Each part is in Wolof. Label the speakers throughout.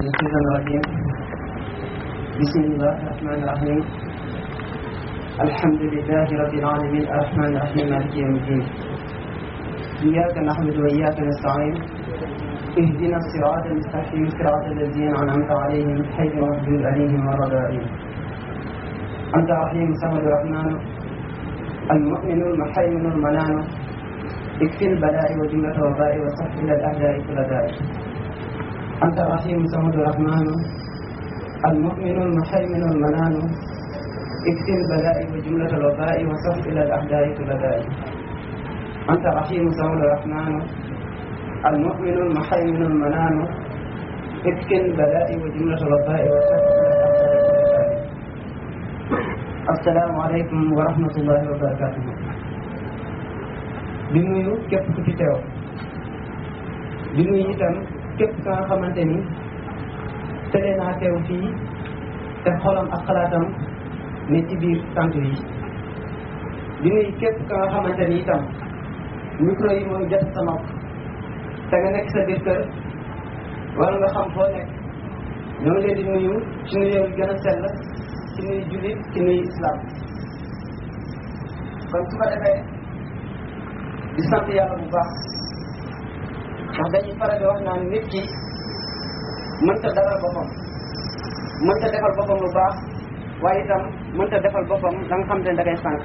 Speaker 1: الشيطان الرجيم بسم الله الرحمن الرحيم الحمد لله رب العالمين الرحمن الرحيم مالك يوم الدين إياك نحمد وإياك نستعين اهدنا الصراط المستقيم صراط الذين أنعمت عليهم غير المغضوب عليهم ولا الضالين أنت رحيم صمد الرحمن المؤمن المحيمن المنان اكفي البلاء وجملة الوباء وصف إلى الأعداء كل داء أنت الرحيم صمد الرحمن المؤمن المحيمن المنان اكفي البلاء وجملة الوباء وصف إلى الأعداء كل داء أنت الرحيم صمد الرحمن المؤمن المحيمن المنان اكفي البلاء وجملة الوباء وصف إلى الأعداء كل داء assalaamu aleykum wa rahmatullahi wa barakatuhu di nuyu képp ku fi teew di nuyu itam képp ka nga xamante ni tële naa teew fii te xolam ak xalaatam ne ci biir sant yi di nuyu képp ka nga xamante ni itam micro yi mooy jot sa nopp te nga nekk sa biir kër wala nga xam foo nekk ñoo ngi leen di nuyu ci nuyu gën a sell ci nuyu jullit ci nuyu islam kon su ko defee di sant yàlla bu baax ndax dañuy faral di wax naan nit ki mënta dalal boppam mënta defal boppam lu baax waaye itam mënta defal boppam da nga xam te ne da ngay sànq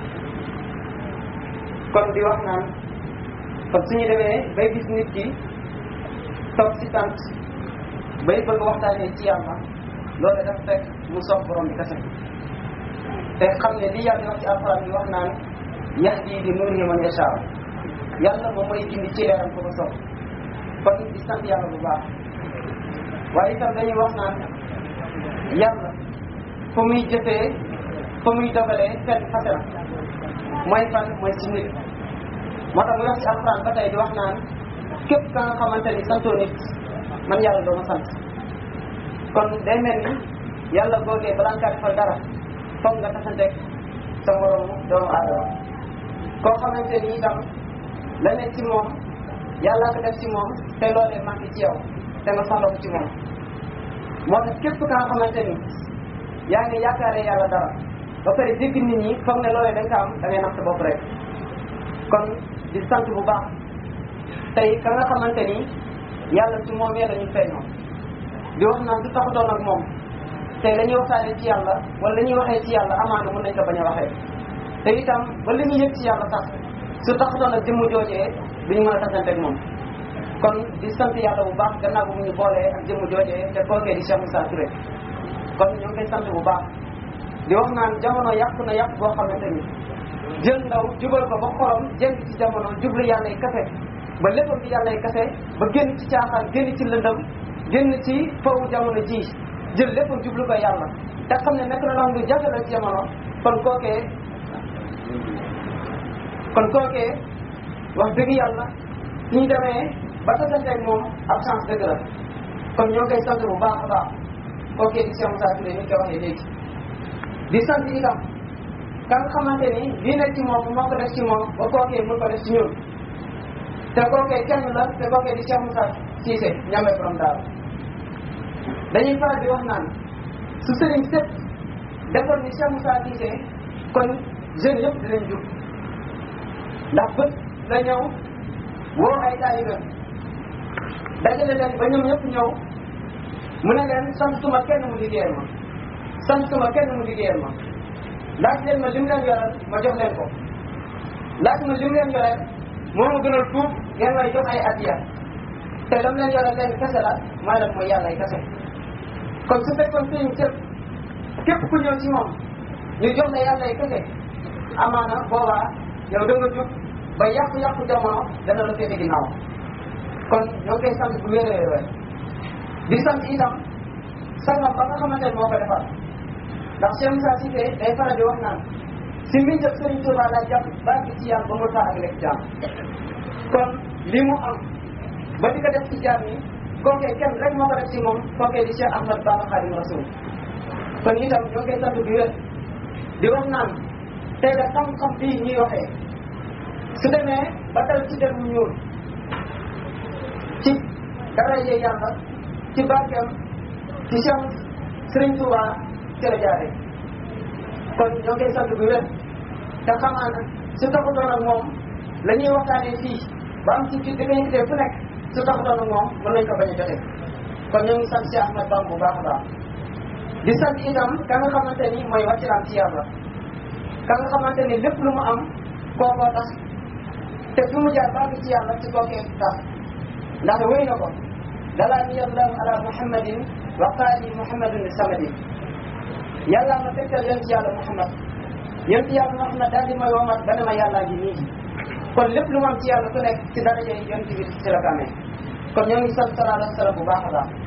Speaker 1: kon di wax naan kon suñu demee bay gis nit ki toog ci tànt bay bëgg waxtaanee ci yàlla loolu dafa fekk mu soog borom bi kese te xam ne li yàlla di wax ci alxuraan bi wax naan yahdi bi nuurihi man yashaa yàlla moom mooy gindi ci leeram ko ko soog kon di sant yàlla bu baax waaye itam dañuy wax naan yàlla fu muy jëfee fu muy dogalee fenn fase na mooy fan mooy ci nit moo tax muy wax ci alxuraan ba tey di wax naan képp ka nga xamante ni santoo nit man yàlla doo ma sant kon day mel ni yàlla googee balaa nga defal dara foog nga tasanteeg sa moroomu doomu aadama koo xamante ni itam la nekk ci moom yàlla ko def ci moom te loolee manqué ci yow te nga soxla ko ci moom moo tax képp ka nga xamante ni yaa ngi yaakaaree yàlla dara ba pare dégg nit ñi foog ne loolee dañ ko am da ngay nax sa bopp rek kon di sant bu baax tey ka nga xamante ni yàlla ci moom yee la ñu feeñoo di wax naan du taxutoon ak moom te la ñuy waxtaanee ci yàlla wala la ñuy waxee ci yàlla amaana mën nañ ko bañ a waxee te itam ba li ñuy yëg ci yàlla sax su taxutoon ak jëmm joojee duñu mën a tasante ak moom kon di sant yàlla bu baax gannaaw bu mu ñu boolee ak jëmm joojee te kookee di Cheikh Moussa Touré kon ñoo ngi koy sant bu baax di wax naan jamono yàqu na yàqu boo xamante ni jël ndaw jubal ko ba xorom jënd ci jamono jublu yàlla yi kase ba léppam bi yàlla yi kase ba génn ci caaxaan génn ci lëndëm génn ci foofu jamono ji jël lépp jublu ko yàlla te xam ne nekk na loo xam lu jafe la ci jamono kon kookee kon kookee wax dëgg yàlla suñu demee ba tasanteeg moom ab chance dëgg la kon ñoo koy sant bu baax a baax kookee di Cheikh Moussa Touré ni ñu ko waxee léegi di sant itam ka nga xamante ni lii nekk ci moom moo ko def ci moom ba kookee mën ko def ci ñun te kookee kenn la te kookee di Cheikh Moussa Cissé ñamee borom daal dañuy faral di wax naan su sëriñ sëpp defoon ni Cheikh Moussa Cissé kon jeunes yëpp dinañ jug ndax bët la ñëw woo ay taalibe dajale leen ba ñoom ñëpp ñëw mu ne leen santuma kenn mu liggéeyal ma santuma kenn mu liggéeyal ma laaj leen ma lim leen yoral ma jox leen ko laaj ma lim leen yoreel moo ma gënal fuuf ngeen may jox ay addiya te lam leen yoreel leen kese la mooy lan mooy yàlla ay kese kon su fekkoon sëriñ sëpp képp ku ñëw ci moom ñu jox la yàlla ay kese amaana boobaa yow da nga jóg ba yàqu-yàqu jamono dana la féete ginnaaw kon ñoo koy sant bu wér wér di sant itam sangam ba nga xamante ne moo ko defal ndax Cheikh Moussa Cissé day faral di wax naan si mbiñ jëf Sëriñ Tuubaa la jàpp baa gi ci yàlla ba mu taa ak lekk jaam kon li mu am ba di ko def ci jaam yi kookee kenn rek moo ko def ci moom kookee di Cheikh Ahmad Bamba Khadim Rasoul kon itam ñoo koy sant bu wér di wax naan tey da xam-xam bii ñuy waxee su demee ba dal ci der mu ñuul ci dara yee yàlla ci barkeem ci Cheikh Serigne Touba ci la jaaree kon ñoo koy sant bu wér te xamaa na su taxutoon ak moom la ñuy waxtaanee fii ba am ci kii di ko yëkkatee fu nekk su taxutoon ak moom mën nañ ko bañ a jotee kon ñoo ngi sant Cheikh Ahmed Bamba bu baax a baax di sant itam ka nga xamante ni mooy wàccilaam ci yàlla ka nga xamante ni lépp lu mu am kookoo tax te fi mu jaar baax ci yàlla ci kookee tax ndax wéy na ko dalaa ni allahu ala muhammadin wa qaali muhammadun li samadi yàlla ma tegtal yéen ci yàlla muhammad yéen ci yàlla muhammad daal di may womat ba ne ma yàllaa ngi nii kon lépp lu mu am ci yàlla ku nekk ci daraja yi yonent bi ci la ko amee kon ñoo ngi sant sallallahu alayhi wa sallam bu baax a baax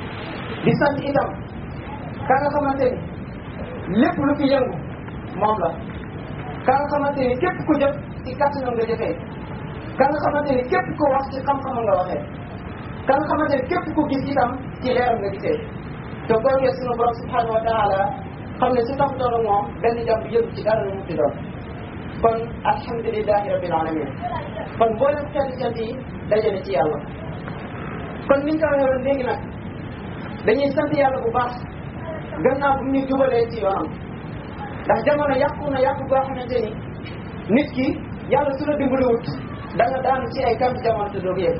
Speaker 1: di sant itam ka nga xamante ni lépp lu fi yëngu moom la ka nga xamante ni képp ku jëf ci kàttanam nga jëfee ka nga xamante ni képp ku wax ci xam-xamam nga waxee ka nga xamante ni képp ku gis itam ci leeram nga gisee te googee sunu borom subhanahu wa taala xam ne su taxutoon ak moom benn jàmm bi yëngu ci dara lu mu fi doon kon alhamdulilahi rabbil alamin kon mboolem xeeti cant yi dajale ci yàlla kon niñ ko waxee woon léegi nag dañuy sant yàlla bu baax gannaaw bu ñu jubalee ci yoonam ndax jamono yàqu na yàqu boo xamante ni nit ki yàlla su la dimbaliwut da nga daanu ci ay kamp jamono te doo ko yëg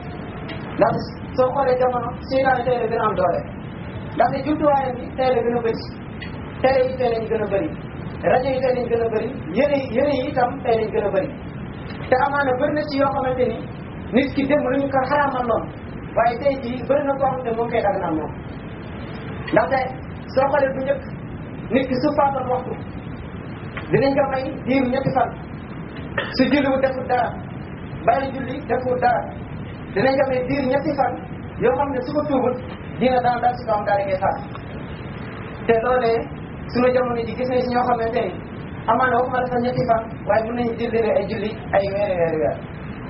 Speaker 1: ndax soo xoolee jamono seytaane tey la gën a am doole ndaxte jumtuwaayam bi tey la gën a bëri télé yi tey lañ gën a bëri rajo yi tey lañ gën a bëri yëre yi yëre yi itam tey lañ gën a bëri te amaana bëri na ci yoo xamante ni nit ki démb lu ñu ko xaraamal noonu waaye tey jii bëri na koo xamante moom koy daganal moom ndaxte soo xoolee bu njëkk nit ki su faatoon waxtu dinañ ko may diir ñetti fan su julliwu deful dara bàyyi julli deful dara dinañ ko may diir ñetti fan yoo xam ne su ko tuubul dina daan dal si kawam daal di koy faat te loolee suñu jamono ji gis nañ si ñoo xamante ni amaana waxuma la sax ñetti fan waaye mën nañu julli ay julli ay weeri weeri weer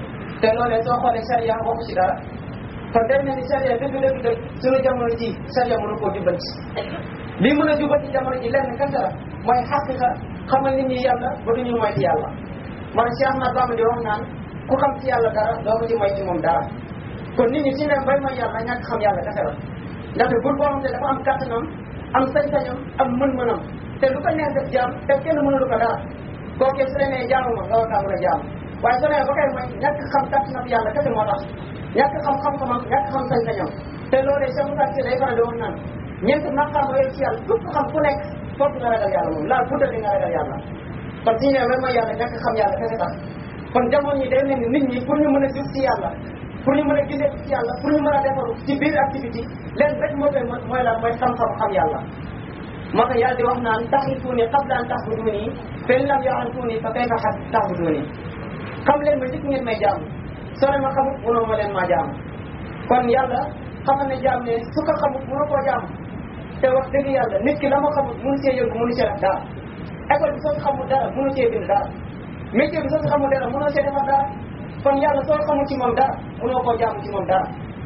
Speaker 1: te loolee soo xoolee charia waxu si dara kon dem na ni charia dëgg dëgg dëgg suñu jamono ji charia mënu koo jubbanti lii mën a jubbanti jamono ji lenn kese la mooy xaqiqa xamal nit ñi yàlla ba duñu moy ci yàlla man Cheikh Ahmad Bamba di wax naan ku xam ci yàlla dara doo ko ci moy ci moom dara kon nit ñi si ne bay mooy yàlla ñàkk xam yàlla kese la ndaxte bur boo xam ne dafa am kàttanam am sañ-sañam am mën-mënam te lu ko neex def jaam te kenn mënulu ko dara kookee su la nee jaamu ma nga war kaa mën a jaamu waaye su nee ba koy may ñàkk xam kàttanam yàlla kese moo tax ñàkk xam xam-xamam ñàkk xam sañ-sañam te loolee Cheikh Moussa Cissé day faral di wax naan ñeent maqaam yooyu ci yàlla képp xam ku nekk foog nga ragal yàlla moom laal budda di nga ragal yàlla kon su ñu nee même mooy yàlla ñàkk xam yàlla kese tax kon jamono ñi day mel ni nit ñi pour ñu mën a jub ci yàlla pour ñu mën a gisee ci yàlla pour ñu mën a defaru ci biir activité leen rek moo koy mën mooy lan mooy xam-xam xam yàlla moo tax yàlla di wax naan taxrifuuni qabla an taxbuduuni fa in lam ya'rifuuni fa kayfa taxbuduuni xam leen ma njëkk ngeen may jaamu soo leen ma xamut mënoo ma leen maa jaamu kon yàlla xamal ne jaam ne su ko xamut mënoo koo jaamu te wax dëgg yàlla nit ki la ma xamut mënu see yëngu mënu see def dara école bi soo si xamul dara mënu see bind dara métier bi soo si xamul dara mënoo see defar dara kon yàlla soo xamul ci moom dara mënoo koo jaamu ci moom dara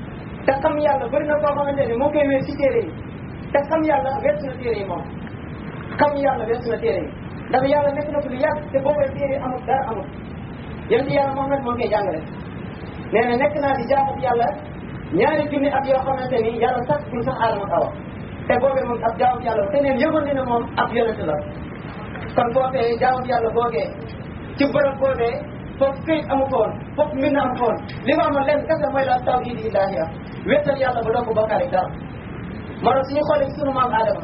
Speaker 1: te xam yàlla bëri na koo xamante ni moo koy wéer ci téere yi te xam yàlla weesu na téere yi moom xam yàlla weesu na téere yi ndax yàlla nekk na fi lu yàgg te boobu téere amul dara amul yéen ci yàlla Muhammad moo koy jàngale nee na nekk naa di jaamu yàlla ñaari junni at yoo xamante ni yàlla sax bul sax aadama kawa te boobee moom ab jaamu yàlla te neen yëgoon ni ne moom ab yonent la kon boobee jaamu yàlla boogee ci bërëb boobee foofu këyit amu ko woon foofu mbind amu ko woon li ma amoon lenn kese mooy la tawhid ilaahiya wéetal yàlla ba doo ko bokkaale dara moo tax suñu xoolee sunu maam Adama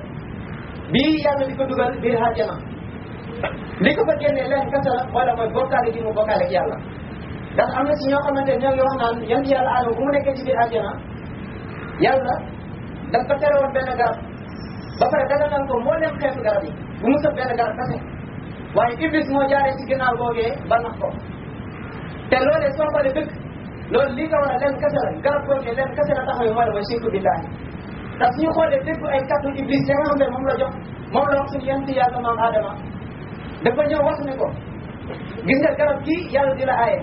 Speaker 1: bii yàlla di ko dugal biir àjjana li ko fa génnee lenn kese la mooy la mooy bokkaale gi mu bokkaale ak yàlla ndax am na si ñoo xamante ne ñoo ngi wax naan yan yàlla Adama bu mu nekkee ci biir àjjana yàlla da ko tere woon benn garab ba pare daganal ko moo leen xeetu garab yi bu mu sëb benn garab kese waaye Iblis moo jaaree ci ginnaaw googee ba nax ko te loolee soo xoolee dëgg loolu lii ko war a leen kese la garab googee leen kese la taxaw mooy la mooy shirku billaahi ndax suñu xoolee dëgg ay kàttu Iblis ya nga xam ne moom la jox moom la wax suñu yent yàlla maam Adama dafa ñëw wax ne ko gis nga garab gii yàlla di la aaye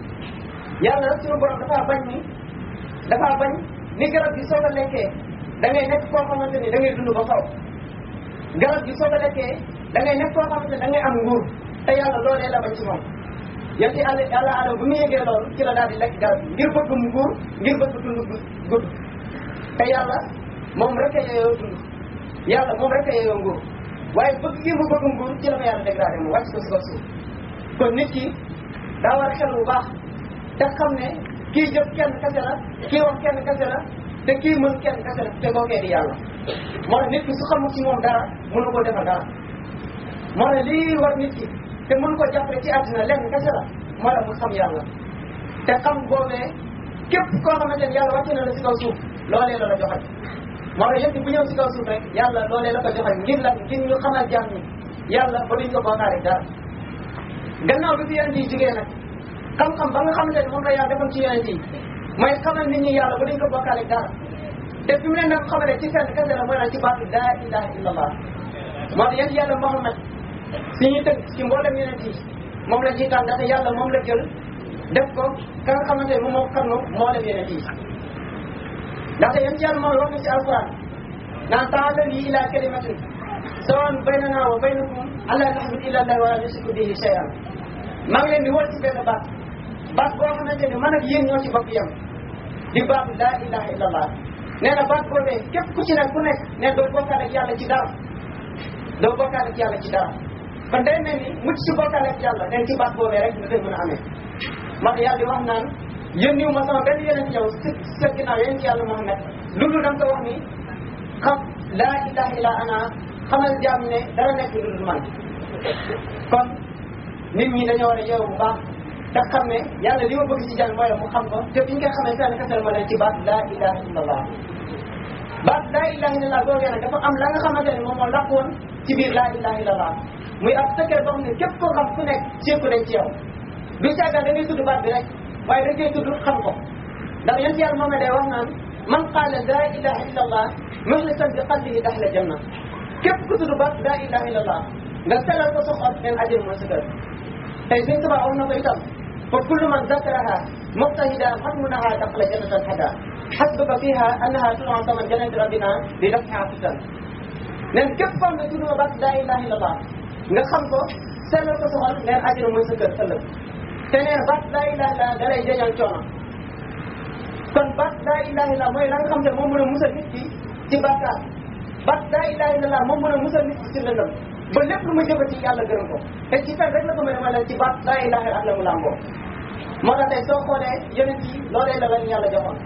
Speaker 1: yàlla suñu borom dafa bañ ni dafa bañ ni garab gi soo ko lekkee da ngay nekk koo xamante ni da ngay dund ba faw garab gi soo ko lekkee da ngay nekk koo xamante ni da ngay am nguur te yàlla loolee la bañ ci moom yéen ci àll yàlla adama bu mu yëgee loolu ci la daal di lekk garab gi ngir bëgg mu nguur ngir bëgg dund gudd te yàlla moom rek a yeyoo dund yàlla moom rek a yeyoo nguur waaye bëgg gi mu bëgg nguur ci la ko yàlla dégradé mu wàcc ko si kaw suuf kon nit ki daa war a xel bu baax te xam ne kii jëf kenn kese la kii wax kenn kese la te kii mën kenn kese la te kookee di yàlla moo tax nit ki su xamul ci moom dara mënu koo defal dara moo tax lii war nit ki te mënu ko jàppale ci àddina lenn kese la moo tax mu xam yàlla te xam boobee képp koo xamante ne yàlla wàcce na la si kaw suuf loolee la la joxal moo tax yëpp bu ñëw si kaw suuf rek yàlla loolee la ko joxal ngir lan ngir ñu xamal jaam ñi yàlla ba duñ ko bokkaale dara gannaaw bi fi yonent yi jugee nag xam-xam ba nga xamante ne moom la yàlla defoon ci yonent yi mooy xamal nit ñi yàlla ba duñ ko bokkaale dara te fi mu leen doon xamalee ci seen kese la mooy nag ci baatu laa ilaha illallah moo tax yéen yàlla Muhammad si ñuy tënk ci mboolem yonent yi moom la ciy tànn ndax yàlla moom la jël def ko ka nga xamante ne moom moo xam ne mboolem yonent yi ndaxte yéen yàlla moom wax na ci alquran naan ta'aalaw ilaa kalimatin sawaa'un baynanaa wa baynakum allaa na'buda illa llaah wa laa nushrika bihi shay'an maa ngi leen di wol ci benn baat baat boo xamante ne man ak yéen ñoo ci bokk yem di baatu laa ilaha illallah nee na baat boobee képp ku ci nekk ku nekk ne doo bokkaale ak yàlla ci dara doo bokkaale ak yàlla ci dara kon day mel ni mucc ci bokkaale ak yàlla nen ci baat boobee rek nga koy mën a amee moo tax yàlla di wax naan yónniwu ma sama benn yeneen yow si sa ginnaaw yéen ci yàlla Muhammad lu dul da nga ko wax ni xam laa ilaha illa ana xamal jaam ne dara nekk lu dul man kon nit ñi dañoo war a yeewu bu baax te xam ne yàlla li ma bëgg ci jàng mooy mu xam ko te fi ñu koy xamee fenn kasal ma leen ci baat laa ilaha illallah baat laa ilaha illallah googee nag dafa am la nga xamante ne moom moo laq woon ci biir laa ilaha illallah muy ab secret boo xam ne képp koo xam ku nekk séeku dañ ci yow du càggal da ngay tudd baat bi rek waaye da ngay tudd xam ko ndax yéen ci yàlla moom day wax naan man qaala laa ilaha illallah muxlisan bi qalbihi daxla janna képp ku tudd baat laa ilaha illallah nga sellal ko sa xol neen ajir mooy sa kër tey suñ tubaab wax na ko itam fa kullu man zakaraha muqtahida xatmunaha daxala jannatan hada xasbuka fiha annaha tu'ta min jannati rabbina bi daf'iha fitan neen képp koo xam ne tudd nga baat laa ilaha illallah nga xam ko sellal ko sa xol neen ajir mooy sa kër ëllëg te neen baat laa ilaha illallah da lay jañal coono kon baat laa ilaha illallah mooy la nga xam ne moom mën a musal nit ki ci bàkkaar baat laa ilaha illallah moom mën a musal nit ki ci lëndëm ba lépp lu ma jëfati yàlla gërëm ko te ci fen rek la ko mën a mën ci baat laa ilaha ak la mu làmboo moo tax tey soo xoolee yonent yi loolee la leen yàlla joxoon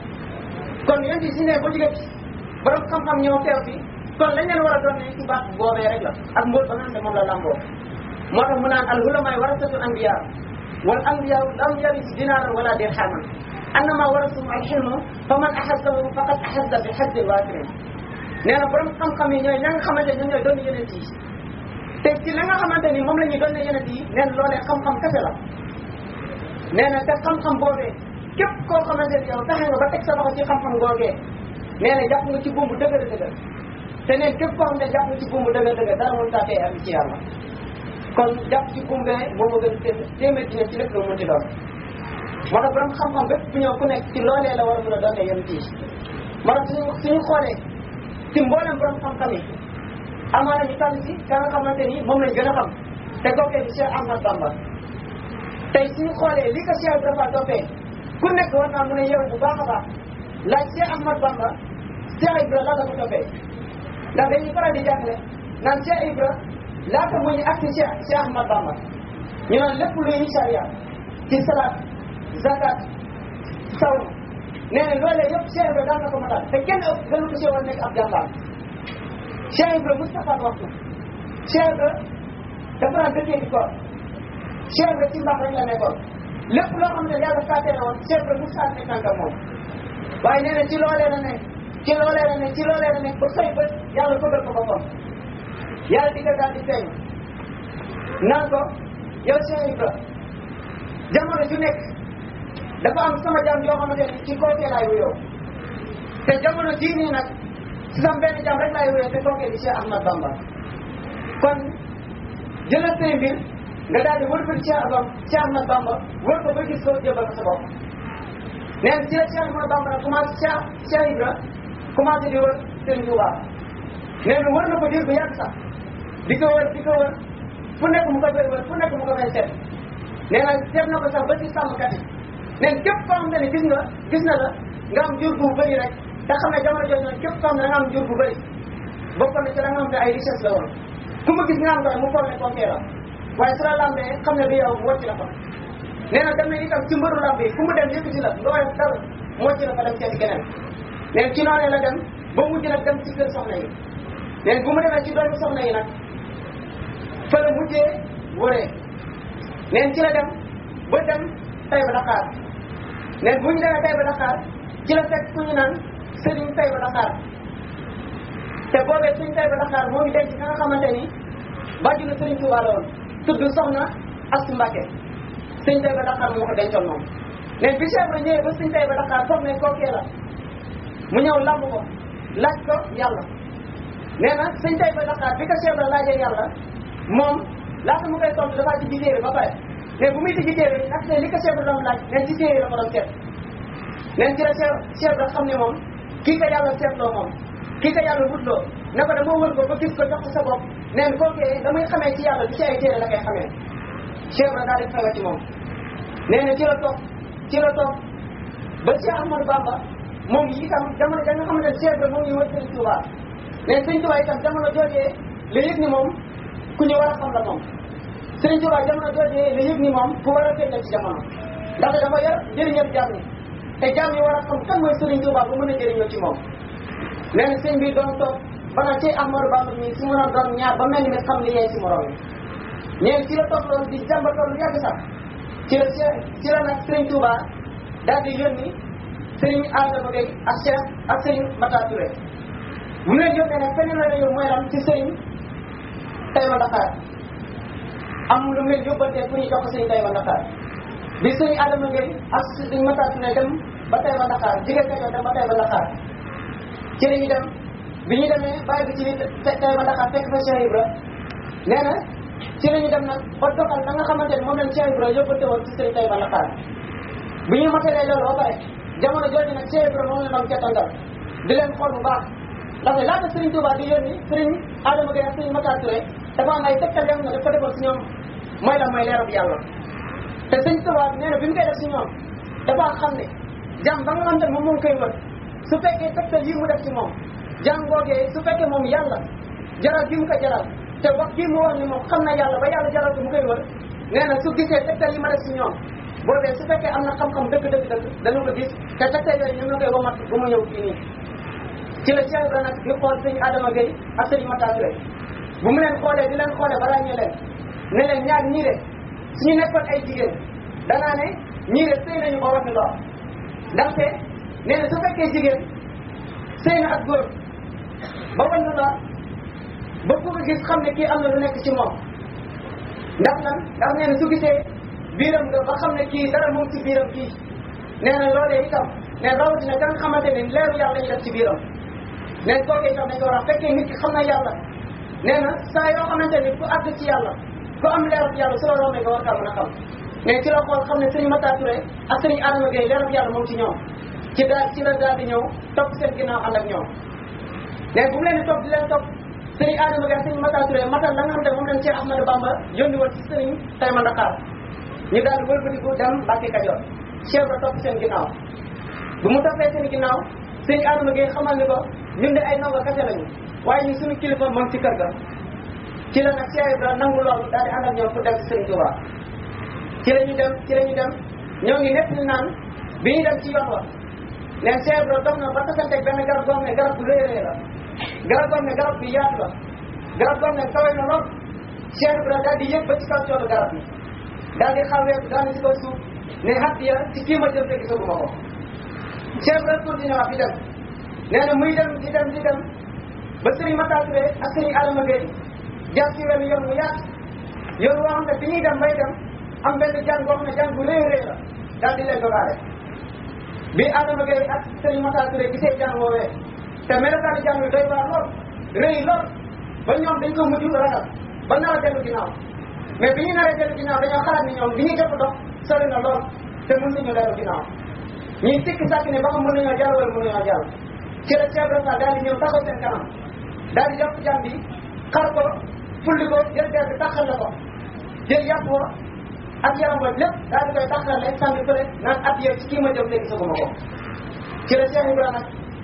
Speaker 1: kon yonent yi si ne ba jóge ci borom xam-xam ñëw teew fi kon lañ leen war a doon ne ci baat boobee rek la ak mbóot ba nga xam ne moom la làmboo moo tax mu naan al ulamaay warasatul anbiya wal anbiya lam yaris dinaaran wala dirhaman annama warasum al xilmu fa man axasahu faqad axasa bi xaddin waafirin nee na borom xam-xam yi ñooy ña nga xamante ne ñoom ñooy doon yonent yi te ci la nga xamante ni moom la ñuy doon yonent yi nee na loolee xam-xam kese la nee na te xam-xam boobee képp koo xamante ni yow taxe nga ba teg sa loxo ci xam-xam googee nee na jàpp nga ci buumbu dëgër dëgër te neen képp koo xam ne jàpp nga ci buumbu dëgër dëgër dara mënut a tee am ci yàlla kon jàpp ci buum bee moo ma gën té- téeméer dina ci lépp lu mu ci doon moo tax borom xam-xam bépp bu ñëw ku nekk ci loolee la war a mën a doon yonent yi moo tax suñu suñu xoolee ci mboolem borom xam-xam yi amaana ñu tànn ci ka nga xamante ni moom lañ gën a xam te kookee di Cheikh Ahmad Bamba tey suñu xoolee li ko Cheikh Ibrahima toppee ku nekk war naa mën a yeewu bu baax a baax laaj Cheikh Ahmad Bamba Cheikh Ibrahima lan la ko toppee ndax dañuy faral di jàngale naan Cheikh Ibrahima laata muy ñu agsi Cheikh Cheikh Ahmad Bamba ñu naan lépp luy charia ci salaat zakat saw nee na loolee yëpp Cheikh Ibrahima daan na ko matal te kenn ëpp gënu ko si woon nekk ab jàmbaar Cheikh Ibrahima Moustapha waxtu Cheikh Ibrahima dafa daan dëkkee di koor Cheikh Ibrahima ci mbaax rek la nekkoon lépp loo xam ne yàlla saa tere woon Cheikh Ibrahima Moussa nekk tànk moom waaye nee na ci loolee la nekk ci loolee la nekk ci loolee la nekk ba xëy ba yàlla fëgal ko boppam yàlla di ko daal di feeñ naan ko yow Cheikh Ibrahima jamono ju nekk dafa am sama jàmm yoo xamante ne ci kookee laay wuyoo te jamono jii nii nag si sam benn jàmm rek laay wuyoo te kookee di Cheikh Ahmad Bamba kon jëlal say mbir nga daal di wër ko Cheikh Ahmad Cheikh Ahmad Bamba wër ko ba gis ko jébal ko sa bopp nee na ci la Cheikh Ahmad Bamba nag commencé Cheikh Cheikh Ibra commencé di wër Sëriñ Tuuba nee na wër na ko diir bu yàgg sax di ko wër di ko wër fu nekk mu ko koy wër fu nekk mu ko koy seet nee na seet na ko sax ba ci sàmmkat yi nee na képp koo xam ne gis nga gis na la nga am jur bu bëri rek te xam ne jamono jooju nag képp xam ne da nga am jur bu bëri bokk na ci la nga xam ne ay richesse la woon ku ma gis nga am doy mu foog ne kookee la waaye su la lambee xam ne du yow mu wàcc la fa nee na dem na itam ci mbëru lamb yi fu mu dem yëkkati la nga woyof dara mu wàcc la fa dem seeti keneen nee na ci noonee la dem ba mujj nag dem ci kër soxna yi nee na bu mu demee ci doomu soxna yi nag fa la mujjee wëree nee na ci la dem ba dem Taïba Dakar nee na bu ñu demee Taïba Dakar ci la fekk ku ñu naan Serigne Taïba Dakar te boobee Serigne Taïba Dakar moo ngi denc ka nga xamante ni bàjju na Serigne Touba la woon tudd Soxna Astu Mbàkke Serigne Taïba Dakar moo ko dencoon moom mais bi Cheikh Ibra ñëwee ba Serigne Taïba Dakar foog ne kookee la mu ñëw lamb ko laaj ko yàlla nee na Serigne Taïba Dakar bi ko Cheikh Ibra laajee yàlla moom laata mu koy tontu dafa ci téere ba pare mais bu muy tijji téere ak li ko Cheikh Ibra doon laaj neen ci téere la ko doon seet neen ci la Cheikh Cheikh Ibra xam ne moom kii ko yàlla seetloo moom kii ko yàlla wutloo ne ko dama wër ko ba gis ko jox ko sa bopp neen kookee da muy xamee ci yàlla du ci ay téere la koy xamee Cheikh Ibra daal di xewa ci moom nee na ci la toog ci la toog ba Cheikh Ahmadou Bamba moom itam jamono da nga xamante ne Cheikh Ibra moom ñu wër Sëriñ Touba mais Sëriñ Touba itam jamono joojee la yëg ni moom ku ñu war a xam la moom Sëriñ Touba jamono joojee la yëg ni moom ku war a feeñal ci jamono ndaxte dafa yor jëriñam jaam ñi te jaam ñi war a xam kan mooy Sëriñ Touba ba mën a jëriñoo ci moom nee na sëñ bi doon toog ba naan ci Ahmadou Bamba mi su mën a doon ñaar ba mel ni xam li yee ci morom yi ñeen ci la toog loolu di jàmbatoon lu yàgg sax ci la ci la nag Sëriñ Touba daal di yónni Sëriñ Adama Gueye ak Cheikh ak Sëriñ Mata Touré bu mu leen yónnee nag feneen la yow mooy lan ci Sëriñ Taïba Dakar am lu mu leen yóbbantee pour ñu jox ko Sëriñ Taïba Dakar bi Sëriñ Adama Gueye ak Sëriñ Mata Touré dem ba Taïba Dakar jigéen Kajoor dem ba Taïba Dakar ci la ñu dem bi ñu demee bàyyi bi ci biir Taïba Dakar fekk fa Cheikh Ibra nee na ci la ñu dem nag ba doxal da nga xamante ne moom lañ Cheikh Ibra yóbbante woon ci Sëriñ Taïba Dakar bi ñu matalee loolu ba pare jamono jooju nag Cheikh Ibra moom la doon kettangal di leen xool bu baax ndax laata Sëriñ Touba di yónni Sëriñ Adama Gueye ak Sëriñ Matar Touré dafa am ay tegtal yoo xam ne dafa defoon si ñoom mooy la mooy leerab yàlla te Sëriñ Touba nee na bi mu koy def si ñoom dafa xam ne jàmm ba nga xamante ne moom moo ngi koy wër su fekkee tegtal yi mu def ci moom jàmm googee su fekkee moom yàlla jaral gi mu ko jaral te wax gi mu wax ni moom xam na yàlla ba yàlla jaral ko mu koy wër nee na su gisee tegtal yi ma def si ñoom boobee su fekkee am na xam-xam dëgg dëgg dëgg dana ko gis te tegtal yooyu ñoom la koy womat ba mu ñëw fii nii ci la Cheikh Ibra nag di xool sëñ Adama Gueye ak sëñ Mata Touré bu mu leen xoolee di leen xoolee balaa ñu leen ne leen ñaar ñii de suñu nekkoon ay jigéen danaa ne ñii de sëy nañu ba war ni lor ndaxte nee na su fekkee jigéen sëy na ak góor ba war na lor ba ku ko gis xam ne kii am na lu nekk ci moom ndax lan ndax nee na su gisee biiram nga ba xam ne kii dara moom ci biiram kii nee na loolee itam ne rawatina ka nga xamante ne leeru yàlla lañu def ci biiram nee na kooku itam dañ ko war a fekkee nit ki xam na yàlla nee na saa yoo xamante ni ku àgg ci yàlla ku am leerab yàlla su la rombee nga war kaa mën a xam mais ci la xool xam ne sëriñ Mata Touré ak sëriñ Adama Gueye leerab yàlla moom ci ñoom ci daal ci la daal di ñëw topp seen ginnaaw ànd ak ñoom mais bu mu leen di topp di leen topp sëriñ Adama Gueye ak sëriñ Mata Touré matal la nga xam ne moom lañ Cheikh Ahmadou Bamba yónni woon ci sëriñ Taïba Dakar ñu daal di wëlbatiku dem Mbàkke Kajoor Cheikh ba topp seen ginnaaw bu mu toppee seen ginnaaw sëriñ Adama Gueye xamal ni ko ñun de ay ndongo kese lañu waaye ñu suñu kilifa moom ci kër ga ci la nag Cheikh Ibra nangu loolu daal di ànd ak ñoom pour dem ci Sëriñ Touba ci la ñu dem ci la ñu dem ñoo ngi nekk ni naan bi ñu dem ci yoon wa neen Cheikh Ibra dox na ba tasanteeg benn garab goo xam ne garab bu rëy rëy la garab goo xam ne garab bi yaatu la garab goo xam ne kawe na lool Cheikh Ibra daal di yëg ba ci kaw coono garab bi daal di xawee daal di ci kaw suuf ne hadiya ci kii ma jëm te gisaguma ko Cheikh Ibra continué wax di dem nee na muy dem di dem di dem ba Serigne Mata Touré ak Serigne Adama Gueye jaar ci wenn yoon mu yaatu yoon woo xam ne bi ñuy dem bay dem am benn jàng boo xam ne jàng bu rëy rëy la daal di leen dogaale bi Adama Gueye ak Serigne Mata Touré gisee jàng woowee te melokaanu jàng bi doy waar lool rëy lool ba ñoom dañ ko mujj ragal ba nar a dellu ginnaaw mais bi ñu naree dellu ginnaaw dañoo xalaat ni ñoom bi ñuy jot dox sori na lool te mën nañu dellu ginnaaw ñuy sikki sàkk ne ba xam mën nañoo jàll wala mën nañoo jàll ci la Cheikh Ibrahima daal di ñëw taxaw seen kanam daal di jàpp jàmm bi xar ko fulli ko jël der bi taxal la ko jël yàpp wa ak yaram wa lépp daal di koy taxal la sànni fële naan at yow ci kii ma jëm léegi soguma ko ci la Cheikh Ibrahima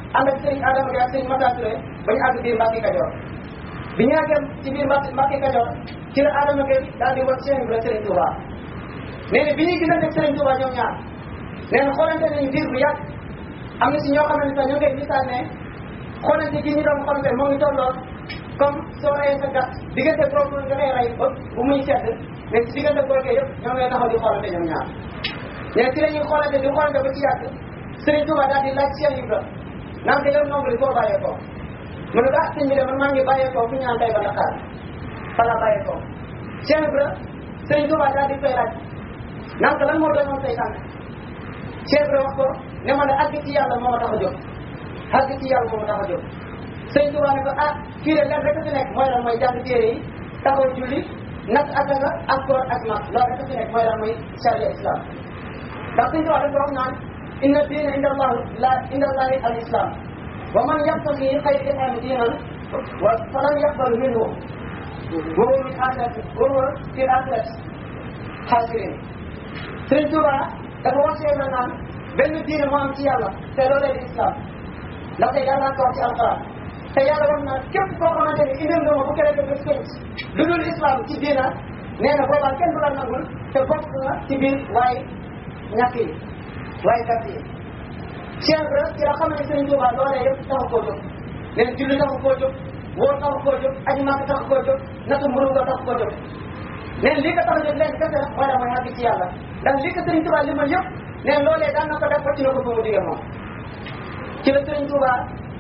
Speaker 1: ànd ak sëriñ Adama Gueye ak sëriñ Mata Touré ba ñu àgg biir Mbacke Kajoor bi ñu àggee ci biir Mbacke Mbacke Kajoor ci la Adama Gueye daal di wax Cheikh Ibra Sëriñ Touba nee na bi ñuy gisante ak Sëriñ Touba ñoom ñaar nee na xoolante nañu biir bu yàgg am na si ñoo xamante ne ñoo koy misaal ne xoolante gi ñu doon xoolante moo ngi tolloo comme soo rayee sa gàtt diggante boobu nga koy rey ba bu muy sedd mais si diggante boobu yëpp ñoo ngay taxaw di xoolante ñoom ñaar mais ci la ñuy xoolante di xoolante ba ci yàgg Sëriñ Touba daal di laaj Cheikh Ibra naan ko yow nombre koo bàyyeekoo mu ne ko ah sëñ bi de man maa ngi bàyyeekoo fi ñu naan tey ba Dakar fa la bàyyeekoo Cheikh Ibra Sëriñ Touba daal di koy laaj naan ko lan moo doonoon say tànk Cheikh Ibra wax ko ne ma ne àgg ci yàlla moo ma tax a jóg àgg ci yàlla moo ma tax a jóg Sëriñ Touba ne ko ah kii de lenn rek a fi nekk mooy lan mooy jàng téere yi taxaw julli nag asaka ak koor ak mag loolu rek a fi nekk mooy lan mooy charia islam ndax Sëriñ Touba dafa wax naan inna diina inda allah la inda allahi al islam wa man yabtagi xayra islaami diinan wa falan yaqbalu minhu wa huwa min axirati wa huwa fi axirati xaasirin Sëriñ Touba dafa wax Cheikh Ibrahima naan benn diine moo am ci yàlla te loolee di islam ndaxte yàlla ko wax ci alquran te yàlla wax na képp koo xamante ne indil nga ma bu kere bés penc lu dul islam ci diina nee na boobaa kenn du la nangul te bokk nga ci biir waaye ñàkk yi waaye gàtt yi Cheikh Ibrahima ci la xam ne Sëriñ Touba loolee yëpp taxu koo jóg nee na julli taxu koo jóg wóor taxu koo jóg aji màkk taxu koo jóg natu mburu nga taxu koo jóg nee na lii ko tax a jóg leen kese la mooy la mooy àgg ci yàlla ndax lii ko Sëriñ Touba li ma yëpp nee na loolee daan na ko def ci na ko fa mu digee moom ci la Sëriñ Touba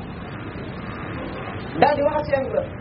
Speaker 1: daal di wax ak Cheikh Ibrahima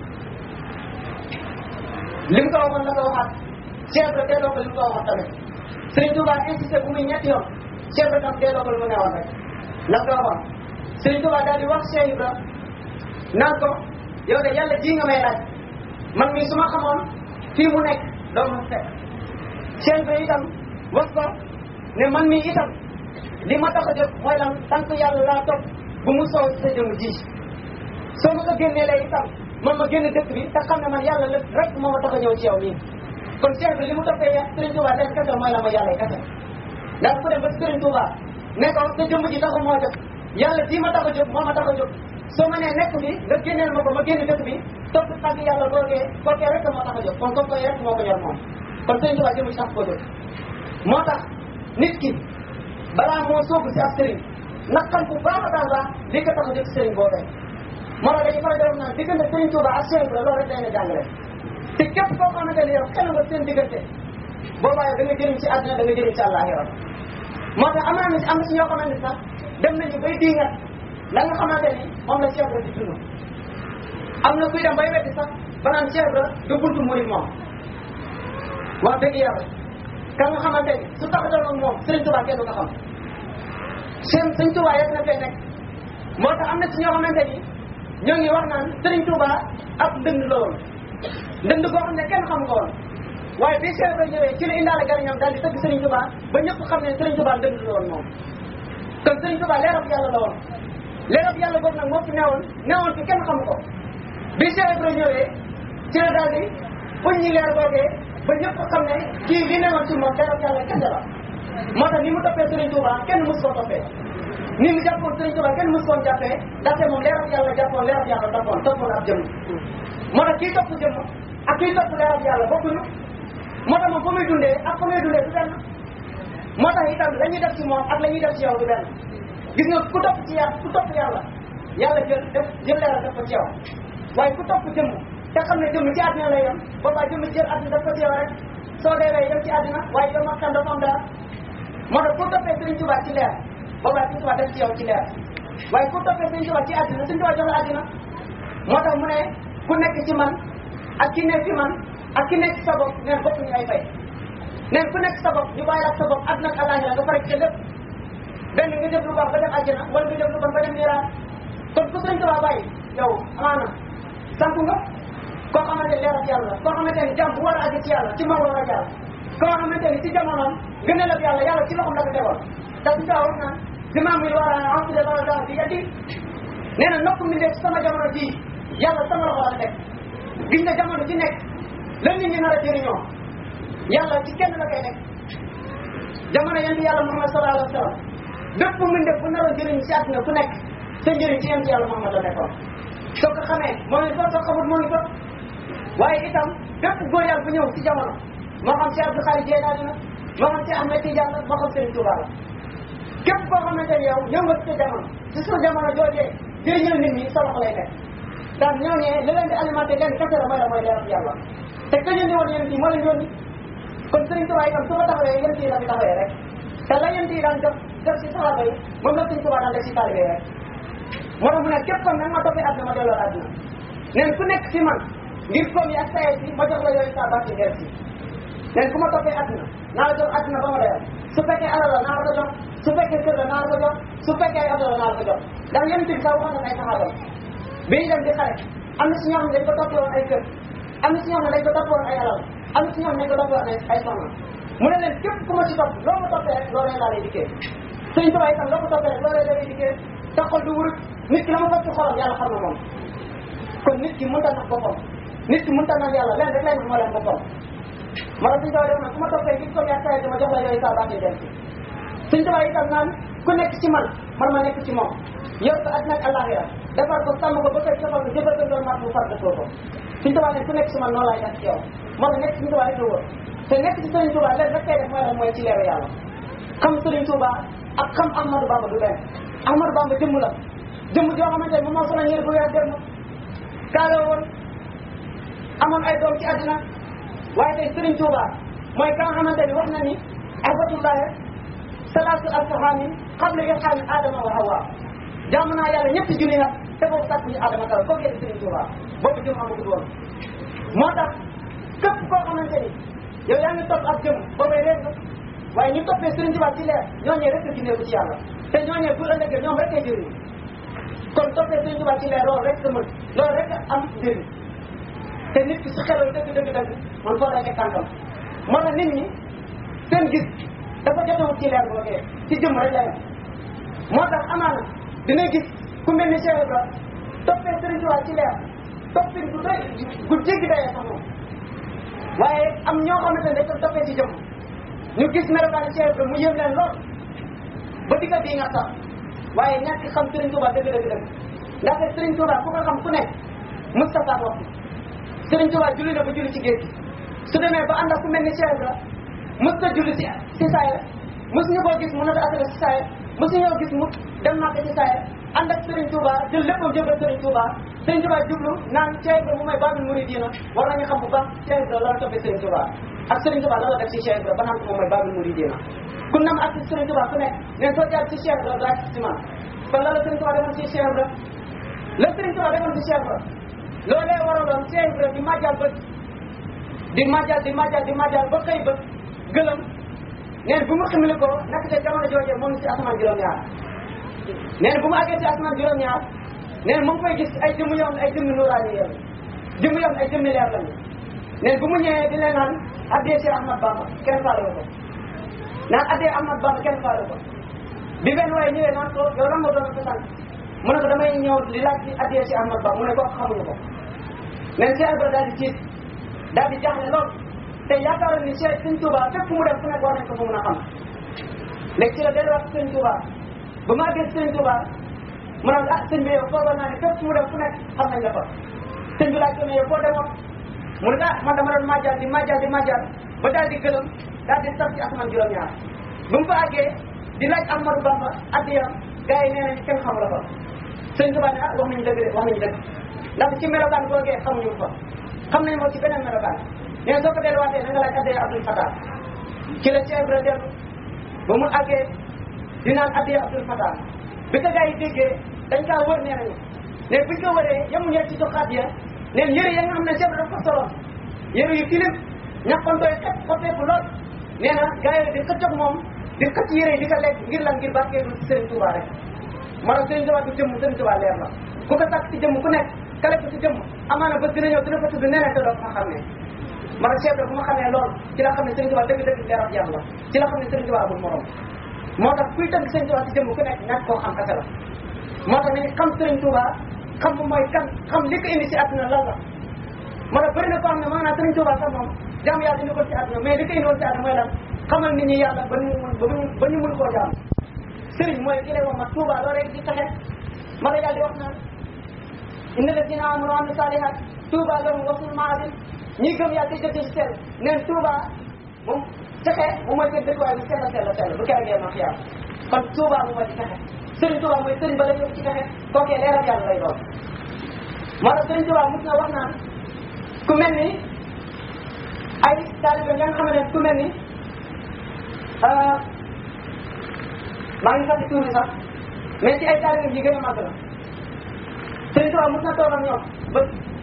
Speaker 1: li mu ko waxoon la ko waxaat Cheikh Ibrahima delloo ko li mu ko waxoon tamit Sëriñ Touba insisté bu muy ñetti yoon Cheikh Ibrahima tam delloo ko lu mu newoon rek la ko waxoon Sëriñ Touba daal di wax Cheikh Ibrahima naan ko yow de yàlla ji nga may laaj man mii su ma xamoon fii mu nekk doo ma fekk Cheikh Ibrahima itam wax ko ne man mii itam li ma tax a jóg mooy lan tant yàlla laa topp bu mu soow sa jëmm ji soo ma ko génnee lay itam man ma génn dëkk bi te xam ne man yàlla lépp rek moo ma tax a ñëw ci yow nii kon Cheikh bi li mu toppee ya Sëriñ Touba leen kese mooy la ma yàlla kese ndax ku dem ba Sëriñ Touba ne ko sa jëmm ji taxu moo jóg yàlla ji ma tax a jóg moo ma tax a jóg soo ma nee nekk bi nga génneel ma ko ma génn dëkk bi topp tàgg yàlla googee googee rek moo tax a jóg kon comme koy rek moo ko yor moom kon Sëriñ Touba jëmm ji tax koo jóg moo tax nit ki balaa moo soobu si ab sëriñ naqal bu baax a baax li ko tax a jóg sëriñ boobee moo tax dañuy faral di wax naan diggante Sëriñ Touba ak Cheikh Ibrahima loolu rek day na jàngale te képp koo xamante ne yow kenn nga seen diggante boobaa yow da nga jëriñ ci àddina da nga jëriñ ci àllaaxira moo tax am na am na si ñoo xamante ne sax dem nañu bay diingat la nga xamante ni moom la Cheikh Ibrahima di dund am na kuy dem bay wetti sax ba naan Cheikh Ibrahima du buntu murid moom wax dëgg yàlla ka nga xamante ni su taxatoon ak moom Sëriñ Touba kenn du ko xam seen Sëriñ Touba yegg na fee nekk moo tax am na ci ñoo xamante ni ñoo ngi wax naan Sëriñ Touba ab ndënd la woon ndënd koo xam ne kenn xam ko woon waaye bi Cheikh Ibrahima ñëwee ci la indaale gariñam daal di tëgg Sëriñ Touba ba ñëpp xam ne Sëriñ Touba ndënd la woon moom kon Sëriñ Touba leerab yàlla la woon leerab yàlla boobu nag moo fi newoon newoon fi kenn xam ko bi Cheikh Ibrahima ñëwee ci la daal di uñ ñi leer boogee ba ñëpp xam ne kii li newoon ci moom leerab yàlla kenn la moo tax ni mu toppee Sëriñ Touba kenn mus koo toppee ni mu jàppoon Sëriñ Touba kenn mus koon jàppee ndaxte moom leerab yàlla jàppoon leerab yàlla toppoon toppoon ab jëmm moo tax kii topp jëmm ak kii topp leerab yàlla bokkuñu moo tax moom fa muy dundee ak fa muy dundee du benn moo tax itam la ñuy def ci moom ak la ñuy def ci yow du benn gis nga ku topp ci yàlla ku topp yàlla yàlla jël def jël leeral def ko ci yow waaye ku topp jëmm te xam ne jëmm ci àddina lay yem boobaa jëmm jël àddina def ko ci yow rek soo dee lay yem ci àddina waaye yow makkan dafa am dara moo tax ku toppee Sëriñ Touba ci leer boobaa Sëriñ Touba def ci yow ci leer waaye ku toppee Sëriñ Touba ci àddina Sëriñ Touba jox la àddina moo tax mu ne ku nekk ci man ak ki nekk ci man ak ki nekk ci sa bopp neen bokk ñu ay fay neen ku nekk sa bopp ñu bàyyi la ak sa bopp àddina ak àllaaxira nga pare ci lépp benn nga def lu baax ba dem àjjana wala nga def lu bon ba dem niiraan kon ku Sëriñ Touba bàyyi yow amaana sant nga koo xamante ne leeral yàlla koo xamante ne jàmm bu war a àgg ci yàlla ci moom la war a jaar koo xamante ni ci jamonoom gën a lab yàlla yàlla ci loxoom la ko tegoon te su taa wax naan dimaam yi war a ensude war a daal di yeddi nee na nokk mi nekk sama jamono ji yàlla sama loxo la teg gis nga jamono ci nekk la nit ñi nar a jëriñoo yàlla ci kenn la koy nekk jamono yonent yàlla Muhammad sallallahu alayhi wa sallam bépp mu def bu naroon jëriñ ci àdduna ku nekk sa njëriñ ci yem ci yàlla Muhammad la nekkoon soo ko xamee moo ngi fa soo xamut moo ngi fa waaye itam bépp góor yàlla bu ñëw ci jamono moo xam si Abdou Khadir Jeylaani la moo xam si Ahmed Tidiane la moo xam Serigne Touba la képp koo xamante ne yow ñëw nga ci sa jamono ci sa jamono joojee jëriñal nit ñi sa loxo lay nekk ndax ñooñee li leen di alimenté leen kese la mooy la mooy leeral yàlla te ka yónni woon yéen moo leen yónni kon Serigne Touba itam su ko taxawee yéen yi la fi taxawee rek te la yéen yi daan def def si saxaaba yi moom la Serigne Touba daan def si taalibe rek moo tax mu ne képp kon nag ma toppee àdduna ma delloo àdduna neen ku nekk ci man ngir koom yi ak saye si ma jox la yooyu saa bàcc ngeer si neen ku ma toppee àdduna naa la jox àdduna ba ma doyal su fekkee alal la naa la ko jox su fekkee kër la naa la ko jox su fekkee ay oto la naa la ko jox ndax yéen bi sax waxoon na ay saxaabam bi ñu dem di xare am na si ñoo xam ne dañ ko toppee woon ay kër am na si ñoo xam ne dañ ko toppee woon ay alal am na si ñoo xam ne dañ ko toppee woon ay soxna mu ne leen képp ku ma ci topp loo ma toppee rek loolee laa lay dikkee sëriñ Tuubaa itam loo ko toppee rek loolee lay dikkee sa xol du wurut nit ki la ma fekk ci xolam yàlla xam na moom kon nit ki mënta nax boppam nit ki mënta nax yàlla leen rek lay nax moo leen boppam ma suñ tubaa def na ku ma toppee gi ko yaa saye dama jox la yooyu saa baax dem ci suñ tubaa itam naan ku nekk ci man man ma nekk ci moom yow sa àddina ak àllaaxira defar ko sàmm ko ba koy jëfal ko jëfal ko doon mat bu far dëkkoo ko suñ tubaa ne ku nekk ci man noonu laay def ci yow moo tax nekk suñ tubaa rek la wóor te nekk ci sëriñ tubaa leen rek kay def mooy lan mooy ci leeru yàlla xam sëriñ tubaa ak xam Ahmadou Bamba du benn Ahmadou Bamba jëmm la jëmm joo xamante ne moom moo sonal ñëri bu weer dem kaaloo woon amoon ay doom ci àddina waaye tey Serigne Touba mooy ka nga xamante ni wax na ni ahbatullahi salaatu alfahaami qabla ilhaami adama wa hawa jaamu naa yàlla ñetti junni nag te boobu sàkk ñu adama kaw koo gee Serigne Touba boobu jëm amagut woon moo tax képp koo xamante ni yow yaa ngi topp ak jëm boobay réer nga waaye ñu toppee Serigne Touba ci leer ñooñee rek ci néegu ci yàlla te ñooñee bu ëllëgee ñoom rek kay jëriñ kon toppee Serigne Touba ci leer loolu rek sa mën loolu rek am njëriñ te nit ki su xelal dëgg dëgg dëgg man foo lay teg tànkam moo tax nit ñi seen gis dafa jotewul ci leer boogee ci jëm rek la yem moo tax amaana dina gis ku mel ni Cheikh Ibra toppee Serigne Touba ci leer toppin bu doy gu jéggi dayee sax moom waaye am ñoo xamante ne dañ ko toppee ci jëm ñu gis melokaani Cheikh Ibra mu yëm leen lool ba digga bii nga sax waaye ñàkk xam Serigne Touba dëgg dëgg dëgg ndaxte Serigne Touba ku ko xam ku nekk Moustapha wax Serigne Touba julli na ba julli ci géej gi su demee ba ànd ak ku mel ni Cheikh Ibra mës ta julli si si saaya mës ñu koo gis mu nata asaka si saaya mës ñoo gis mu dem Màkka ci saaya ànd ak Serigne Touba jël léppam jëbal Serigne Touba Serigne Touba jublu naan Cheikh Ibra mu may babul muridina war nañu xam bu baax Cheikh Ibra la la toppee Serigne Touba ak Serigne Touba la la def si Cheikh Ibra ba naan ko moom mooy babul muridina ku nam ak si Serigne Touba ku nekk neen soo jaar ci Cheikh Ibra daa ci man kon la la Serigne Touba defoon si Cheikh Ibra la Serigne Touba defoon si Cheikh Ibra loolee waraloon Cheikh Ibra di màjjal bët di màjjal di màjjal di màjjal ba xëy bët gëlëm neen bu mu ximili ko nekk te jamono joojee moom si asamaan juróom-ñaar neen bu mu àggee si asamaan juróom-ñaar neen mu ngi koy gis ay jëmm yoon ay jëmmi nuuraani yéen jëmm yoon ay jëmmi leer lañu neen bu mu ñëwee di leen naan addee si Ahmad Bamba kenn faale ko naan addee Ahmad Bamba kenn faale ko bi benn waaye ñëwee naan ko yow lan moo doon sa sant mu ne ko damay ñëw di laaj ci addee si Ahmad Bamba mu ne ko xamuñu ko neen Cheikh Ibra daal di tiit daal di jaaxle lool te yaakaaroon ni Cheikh Sëñ Touba fépp mu dem fu nekk war nañ ko fa mën a xam léegi ci la delluwaat Sëñ Touba ba ma àggee Sëñ Touba mu ne ah sëñ bi yow foogoon naa ne fépp mu dem fu nekk xam nañ la fa sëñ bi laaj ko ne yow foo demoon mu ne ah man dama doon majjal di majjal di majjal ba daal di gëlëm daal di sax ci asamaan juróom-ñaar ba mu fa àggee di laaj Amadou Bamba addiyam gars yi nee nañ kenn xamul la fa Sëñ Touba ne ah wax nañu dëgg de wax nañu dëgg ndax ci melokaan googee xamuñu fa xam nañ moo ci beneen melokaan nee soo ko delluwaatee na nga laaj addee Abdoul Fatah ci la Cheikh Ibra dellu ba mu àggee di naan addee Abdoul Fatah bi ko gars yi déggee dañ kaa wër nee nañu ne buñ ko wëree yemuñu ci joxaat ya neen yëre ya nga xam ne Cheikh Ibra dafa ko soloon yëre yu tilim ñàkkoon doy xet xotteeku lool nee na gars yi di xëccoog moom di xëcc yëre yi di ko lekk ngir lan ngir barkeelu ci Serigne Touba rek moo tax Serigne Touba du jëmm Serigne Touba leer la ku ko sàkk ci jëmm ku nekk kale ko ci jëmm amaana bés dina ñëw dina fa tudd neneen te doo ko xam ne man Cheikh Ibra bu ma xamee loolu ci la xam ne Serigne Touba dëgg dëgg leer ak yàlla ci la xam ne Serigne Touba amul morom moo tax kuy tënk Serigne Touba ci jëmm ku nekk ñàkk koo xam kese la moo tax nañu xam Serigne Touba xam bu mooy kan xam li ko indi ci àdduna lan la moo tax bëri na koo xam ne maanaam Serigne Touba sax moom jaam yàlla indi ko ci àdduna mais li ko indi woon ci àdduna mooy lan xamal nit ñi yàlla ba ñu mun ba ñu ba ñu mun koo jaam Serigne mooy ki lay wax ma Touba loo rek di taxe ma lay daal di wax naan inna ladina amanu wa amilu salihat tuuba lahum wa husnu maabin ñi gëm yàlla te jëf ci sell neen tuuba moom texe bu mooy seen dëkkuwaay bu sell sell sell bu keroog yee ma xiyaam kon tuuba bu mooy ci texe sëriñ tuuba mooy sëriñ ba la yóbbu ci texe kookee leeral yàlla lay doon moo tax sëriñ tuuba mus na wax naan ku mel ni ay taalibe nga xam ne ku mel ni maa ngi fàtte tuuti sax mais ci ay taalibe yi gën a màgg la Sëriñ Tuubaa mos na toog ak ñoom ba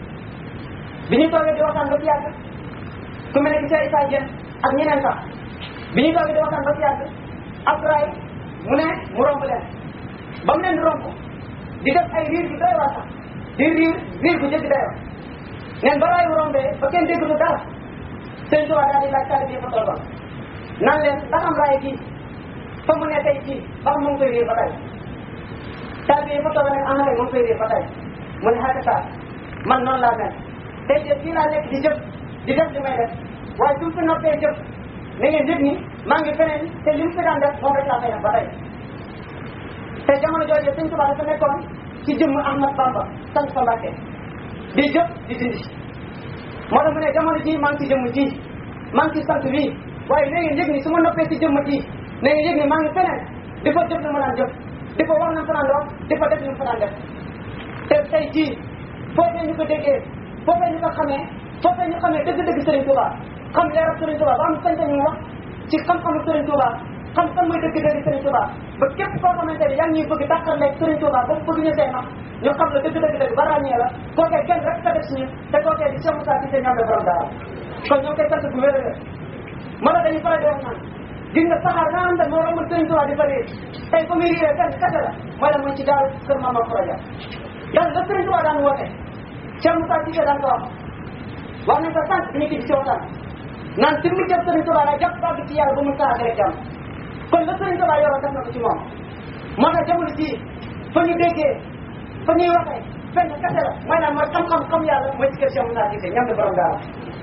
Speaker 1: bi ñu toogee di waxtaan ba ci yàgg ku mel ne ki Cheikh Issa Diène ak ñeneen sax bi ñu toogee di waxtaan ba ci yàgg Abdoulaye mu ne mu romb leen ba mu leen di romb di def ay riir bi doy waar sax di riir riir bu jëgg dayoo neen ba raay rombee ba kenn déggatu dara Sëriñ Tuubaa daal di laaj taalibe yi fa toogoon naan leen ndax am raay kii fa mu ne tey jii ba xam mu ngi koy riir ba tey taalibe yi fa toogoon nag am na kay mu ngi koy riir ba tey mu ne xaaka saa man noonu laa mel tey jii fii laa nekk di jëf di def li may def waaye su mu fi noppee jëf na ngeen yëg ni maa ngi feneen te li mu fi daan def moom rek laa fay def ba tey te jamono jooju Sëñ Tuubaa dafa nekkoon ci jëmm Ahmad Bamba sant fa Mbàkke di jëf di dindi moo tax mu ne jamono ji maa ngi ci jëmm ji maa ngi ci sant bii waaye na ngeen yëg ni su ma noppee ci jëmm ji na ngeen yëg ni maa ngi feneen di fa jëf li ma daan jëf di fa wax na mu fa daan wax di fa def li mu fa daan def te tey jii foofee ñu ko déggee foofee ñu ko xamee foofee ñu xamee dëgg-dëgg Serigne Touba xam leeral Serigne Touba ba am sañ-sañu wax ci xam-xamu Serigne Touba xam fan mooy dëgg-dëgg Serigne Touba ba képp koo xamante ne yaa ngi ñuy bëgg dàqal leeg Serigne Touba ba bëgg ñu see nax ñu xam la dëgg-dëgg ba ràññee la kookee kenn rek ka def si ñu te kookee di Cheikh Moussa Cissé ñoom la borom daara kon ñoo koy sant bu wér a wér ma la dañuy faral di wax naan gis nga saxaar nga xam ne moo romul Serigne Touba di fa réer tey fa muy réeree kenn kese la mooy la mooy ci daal kër Mama Proja yàlla la Serigne Touba daan woote Cheikh Moussa Cissé daan ko wax wax nañ ko sànq bi ñu ci ci waxtaan naan si mu jëm Serigne Touba la jàpp bàgg ci yàlla ba mu saa rek jàmm kon la Serigne Touba yoroon def na ko ci moom moo tax jamono jii fa ñu déggee fa ñuy waxee benn kese la mooy naan mooy xam-xam xam yàlla mooy ci kër Cheikh Moussa Cissé ñam de borom daal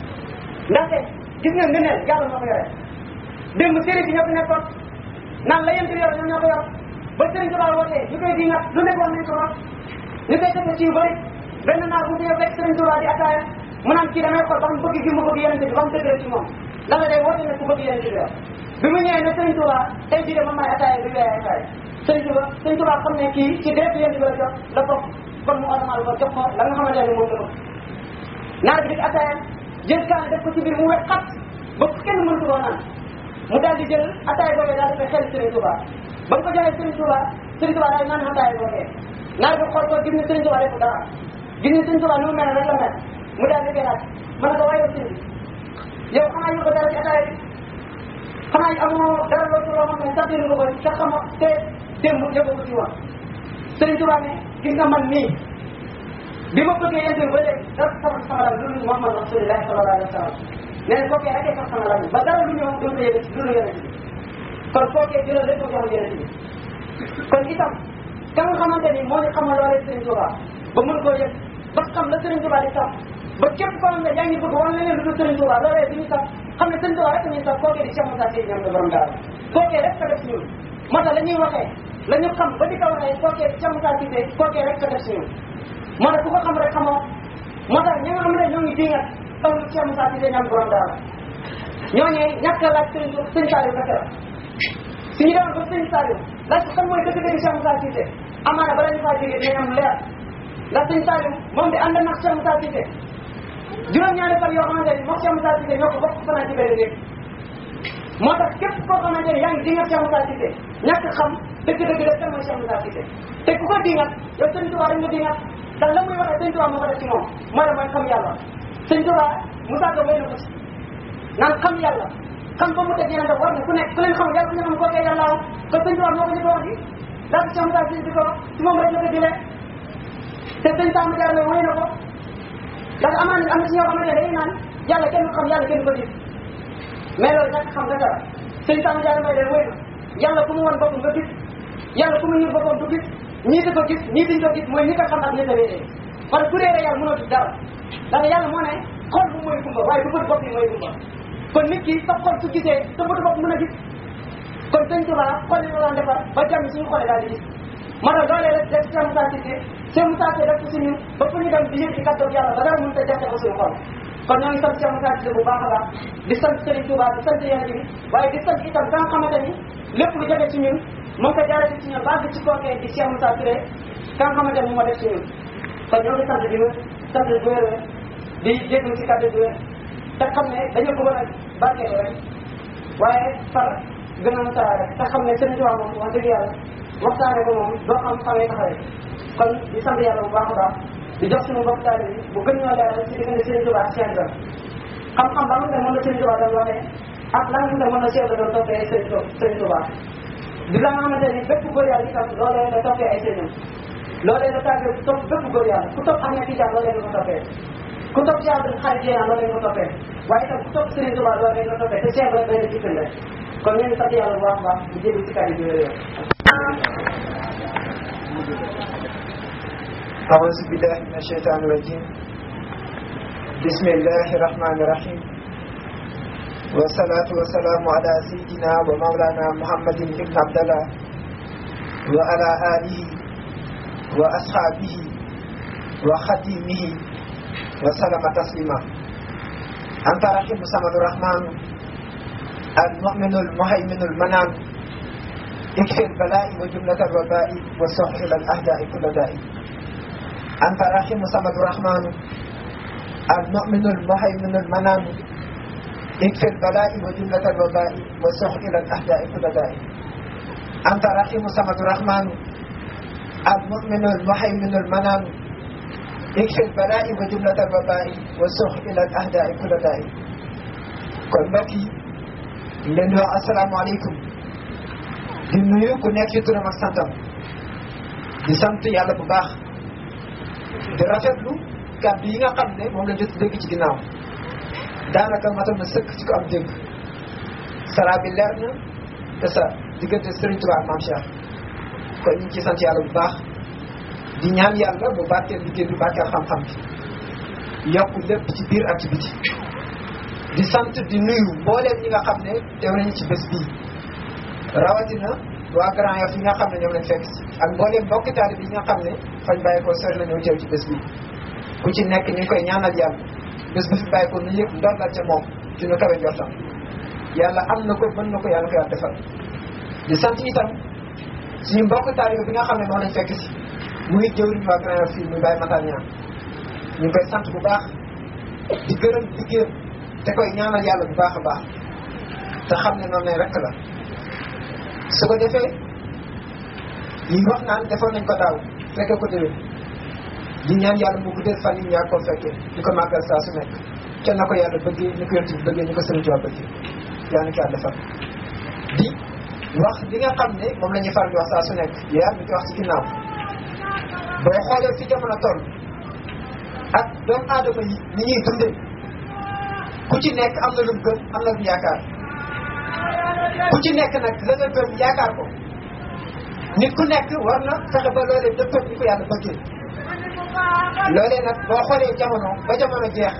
Speaker 1: ndaxte gis nga ngëneel yàlla moo ko yore démb sëriñ bi ñoo fi nekkoon naan la yent yor ñoom ñoo ko yor ba Serigne Touba wootee ñu koy di ngat lu nekk wax nañ ko wax ñu koy defee ci yu bëri benn naar bu ñëw fekk Serigne Touba di ataaya mu naan kii damay xool ba xam bëgg gi mu bëgg yenente bi ba mu dëgg ci moom la nga day woote ne ku bëgg yenente bi bi mu ñëwee ne Serigne Touba tey jii de man maay ataaya bi weeree ataaya Serigne Touba Serigne Touba xam ne kii ci deetu yenente bi la jox la bokk kon mu ormal ko jox ko la nga xamante ne moom la bëgg naar bi di ataaya jël kaan def ko ci biir mu wet xat ba kenn mëntu koo naan mu daal di jël ataaya boobee daal di koy xel Serigne Touba ba mu ko joxee Serigne Touba Serigne Touba daal naan ataaya boobee naar bi xool ko gis ne Serigne Touba defu dara gis ne Serigne Touba nu mu mel rek la mel mu daal di koy laaj ma ne ko waaye yow Serigne yow xanaa ñu ko dara ci ataaya bi xanaa amoo dara loo ci loo xam ne sax dégg nga ko te xamoo te démb yëgoo ko ci woon Serigne Touba ne gis nga man nii bi ma bëggee yéen ba léegi dara sama sama la lu Muhammad Rasulullah sallallahu alayhi wa sallam nee na kookee rek sax sama la ba dara lu ñëw doon ko yëg lu lu yonent bi kon kookee jëlal lépp ko jox yonent bi kon itam ka nga xamante ni moo ñu xamal loolee Serigne Touba ba mën koo yëg ba xam la Serigne Touba di sax ba képp koo xam ne yaa ngi bëgg wan leneen lu dul Serigne Touba loolee bi ñu sax xam ne Serigne Touba rek ñuy sax kookee di Cheikh Moussa Cissé ñoom la borom daal kookee rek ka def si ñun moo tax la ñuy waxee la ñu xam ba di ko waxee kookee di Cheikh Moussa Cissé kookee rek ka def si ñun moo tax ku ko xam rek xamoo moo tax ñi nga xam ne ñoo ngi diingat taw Cheikh Moussa Cissé ñoom borom daal ñooñee ñàkk a laaj Serigne Serigne Saliou kese la suñu demoon ba Serigne Saliou laaj ko kan mooy dëgg-dëgg Cheikh Moussa Cissé amaana bala ñu faa jógee dinañ am leer ndax Serigne Saliou moom di ànd nag Cheikh Moussa Cissé juróom-ñaari fan yoo xamante ni moom Cheikh Moussa Cissé ñoo ko bokk fanaan ci benn néeg moo tax képp koo xamante ni yaa ngi dingat Cheikh Moussa Cissé ñàkk xam dëgg-dëgg la kan mooy Cheikh Moussa Cissé te ku ko dingat yow Serigne Touba rek nga dingat ndax la muy waxee Serigne Touba moo ko def ci moom mooy la mooy xam yàlla Serigne Touba Moussa Ka wéy na ko ci naan xam yàlla xam ba mu teg yeneen daf war na ku nekk ku leen xamul yàlla ku ñu xam kookee yàlla woon te Serigne Touba moo ko ñu ko wax ji daal Cheikh Moussa Cissé di ko wax ci moom rek la ko jëlee te Serigne Samba Diarra wéy na ko ndax amaan am na ci ñoo xamante ne dañuy naan yàlla kenn du xam yàlla kenn du ko gis mais loolu nag xam nga dara Serigne Samba Diarra may leen wéy na yàlla ku mu wan boppam nga gis yàlla ku mu ñuul boppam du gis ñii di ko gis ñii diñ ko gis mooy ñi ko xam ak ñi ko réeree parce que ku réeree yàlla mënoo gis dara ndax yàlla moo ne xol bu mooy gumba waaye du bët bopp yi mooy gumba kon nit ki sa xol su gisee sa bëtu bopp mën a gis kon sëñ Tuba xol yi la daan defar ba jàmm suñu xoolee daal di gis moo tax loolee rek def Cheikh Moussa Cissé Cheikh Moussa Cissé def ko si ñun ba fu ñu dem di yëg ci kàddu yàlla ba dara mënut a jafe ko suñu xol kon ñoo ngi sant Cheikh Moussa Cissé bu baax a baax di sant Serigne Touba di sant yéen bi waaye di sant itam ka nga xamante ni lépp lu jafe ci ñun moo ko jaaree ci ñun baax ci kookee di Cheikh Moussa Touré ka nga xamante ni moo def ci ñun kon ñoo ngi sant di wér sant di wér di jéglu ci kàddu di wér te xam ne dañu ko mën a barkeelu rek waaye far gën a musaa rek te xam ne Serigne Touba moom wax dëgg yàlla waxtaane ko moom doo xam xamee taxawee kon di sant yàlla bu baax a baax di jox suñu mbokk taali bi bu gën ñoo leeral ci diggante Serigne Touba ak Cheikh Ibrahima xam-xam ba nga xam ne mën na Serigne Touba doon waxee ak la nga xam ne mën na Cheikh Ibrahima doon toppee ay Serigne Touba di la nga xamante ni bépp góor yàlla itam loolee la toppee ay sëriñam loolee la tàggee topp bépp góor yàlla ku topp Ahmed Tidiane loolee la ko toppee ku topp Cheikh Abdou Khadre Jeeyaan loolee la ko toppee waaye itam ku topp Serigne Touba loolee la ko toppee te Cheikh Ibrahima day na jikkal la kon ñu ngi sant yàlla bu baax a baax di jéggi ci kàddu gi wér
Speaker 2: أعوذ بالله من الشيطان الرجيم بسم الله الرحمن الرحيم والصلاة والسلام على سيدنا ومولانا محمد بن عبد الله وعلى آله وأصحابه وخديمه وسلم تسليما أنت رحيم سمد الرحمن المؤمن المهيمن المنام اكفي البلاء وجملة الوباء والسوح إلى الأهداء كل داء أنت رحيم سمد الرحمن المؤمن المهيمن المنام اكفي البلاء وجملة الوباء والسوح إلى الأهداء كل داء أنت رحيم سمد الرحمن المؤمن المهيمن المنام اكفي البلاء وجملة الوباء والسوح إلى الأهداء كل داء kon mbokk yi leen di wax asalaamaaleykum di nuyu ku nekk ci turam ak santam di sant yàlla bu baax di rafetlu kàddu yi nga xam ne moom la jot dégg ci ginnaaw daanaka matal na sëkk ci ko am dégg sara bi leer na te sa diggante Serigne Touba ak Mame Cheikh kon ñu ngi ciy sant yàlla bu baax di ñaan yàlla bu barkeel liggéey bi barkeel xam-xam bi yokk lépp ci biir ak ci biti di sant di nuyu mbooleem ñi nga xam ne teew nañu ci bés bii rawatina waa Grand Yoff yi nga xam ne ñoom lañ fekk si ak mbooleem mbokki taalib yi nga xam ne fañ bàyyi ko sori la ñëw teew ci bés bii ku ci nekk ñu ngi koy ñaanal yàlla bés bu fi bàyyi ko nu yëpp ndorgal ca moom ci nu kawe njortam yàlla am na ko mën na ko yàlla ko yàlla defal di sant itam suñu mbokk taalib bi nga xam ne moom lañ fekk si muy jëwriñ waa Grand Yoff fii muy Baye Matar Niang ñu ngi koy sant bu baax di gërëm liggéeyam te koy ñaanal yàlla bu baax a baax te xam ne noonu lay rekk la su ko defee yi wax naan defoon nañ ko daaw fekke ko déwén di ñaan yàlla mu guddee fan yi ñaa koo fekkee di ko màggal saa su nekk ca na ko yàlla bëggee ni ko yonent bi bëggee ni ko sëriñ Tuubaa bëggee yaa ngi ko yàlla defal di wax li nga xam ne moom la ñuy faral di wax saa su nekk yaa ngi ko wax ci ginnaaw boo xoolee fi jamono toll ak doomu aadama yi ni ñuy dundee ku ci nekk am na lu mu gëm am na lu yaakaar ku ci nekk nag la nga gëm yaakaar ko nit ku nekk war na fexe ba loolee dëppal ni ko yàlla bëggee loolee nag boo xoolee jamono ba jamono jeex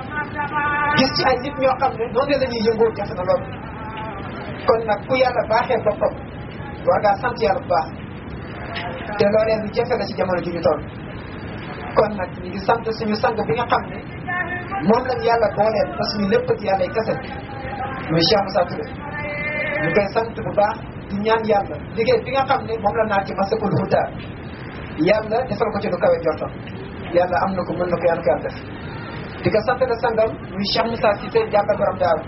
Speaker 2: gis ci ay nit ñoo xam ne noonu la ñuy yëngoo jafe na lool kon nag ku yàlla baaxee boppam war ngaa sant yàlla bu baax te loolee lu jafe la ci jamono ji ñu toll kon nag ñu ngi sant suñu sang bi nga xam ne moom lañ yàlla booleel ba suñu lépp ci yàlla kese muy Cheikh Moussa Touré ñu koy sant bu baax di ñaan yàlla liggéey bi nga xam ne moom la naa ci masakul huda yàlla defal ko ci lu kawe jortam yàlla am na ko mën na ko yàlla ko yàlla def di ko sant la sangam muy Cheikh Moussa Cissé jàppal borom daaru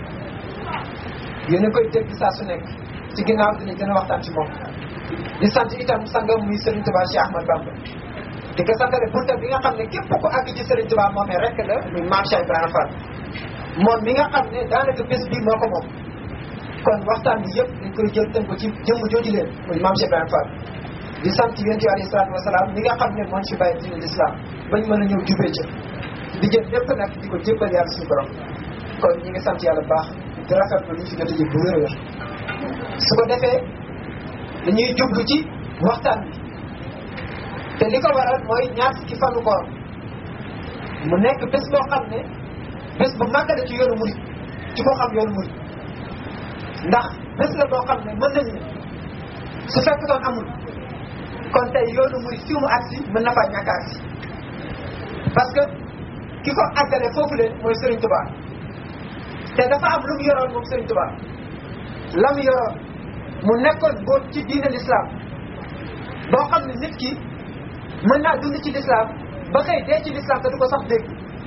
Speaker 2: yéen a koy dégg saa su nekk ci ginnaaw dinañ gën a waxtaan ci moom di sant itam sangam muy Serigne Touba Cheikh Ahmad Bamba di ko santale bunta bi nga xam ne képp ku àgg ci Serigne Touba moomee rek la muy Maam Cheikh Ibrahima Fall moom mi nga xam ne daanaka bés bii moo ko moom kon waxtaan bi yëpp dañ koy jël tënk ko ci jëmm jooju leen muy Maam Cheikh Ibrahima Fall di sant yonent bi alayhi salaatu wasalaam mi nga xam ne moom ci bàyyi diine l'islam bañ mën a ñëw jubee ca di jël lépp nag di ko jébbal yàlla suñu borom kon ñi ngi sant yàlla bu baax di rafetlu li ñu fi jot a jëg bu wér a wér su ko defee dañuy jublu ci waxtaan bi te li ko waral mooy ñaar fukki fanu koor mu nekk bés boo xam ne bés bu màgg la ci yoonu murit ci koo xam yoonu murit ndax bés la boo xam ne mën nañ ne su fekk doon amul kon tey yoonu muy fi mu agsi mën na faa ñàkk agsi parce que ki ko àggale foofu leen mooy Serigne Touba te dafa am lu mu yoroon moom Serigne Touba la mu yoroon mu nekkoon boo ci diine l'islam boo xam ne nit ki mën naa dund ci l'islam ba xëy dee ci l'islam te du ko sax dégg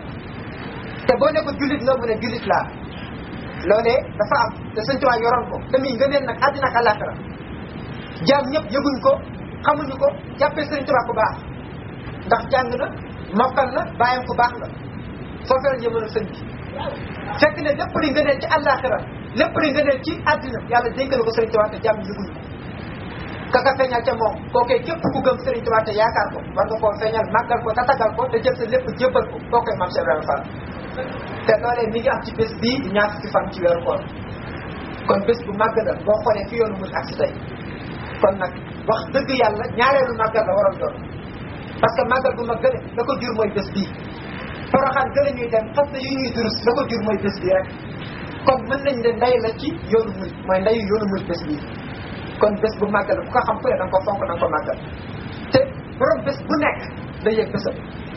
Speaker 2: te boo ne ko jullit nga mu ne jullit laa loolee dafa am te Serigne Touba yoroon ko te muy ngëneel nag àddina ak àllaaxira jaam ñëpp yëguñ ko xamuñu ko jàppee Serigne Touba ku baax ndax jàng na mokkal na bàyyam ku baax la foofee la ñu mën a sëñ bi fekk ne lépp li ngëneel ci àllaaxira lépp li ngëneel ci àddina yàlla dénk na ko Serigne Touba te jàmm yëguñu ko kaka feeñal ca moom kookee képp ku gëm Serigne Touba te yaakaar ko war nga koo feeñal màggal ko tatagal ko te jël sa lépp jébbal ko kookee Mame Cheikh Ibrahima Fall te loolee mi ngi am ci bés bii di ñaar fukki fan ci weeru koor kon bés bu màgg la boo xoolee fi yoonu mun ak si tey kon nag wax dëgg yàlla ñaareelu màggal la waroon doon parce que màggal bu mag gële la ko jur mooy bés bii poroxaan gële ñuy dem fas yu ñuy durus la ko jur mooy bés bii rek kon mën nañ ne nday la ci yoonu murid mooy ndayu yoonu murid bés bii kon bés bu màggal ku ko xam ku ne da nga ko fonk da nga ko màggal te borom bés bu nekk day yëg bésam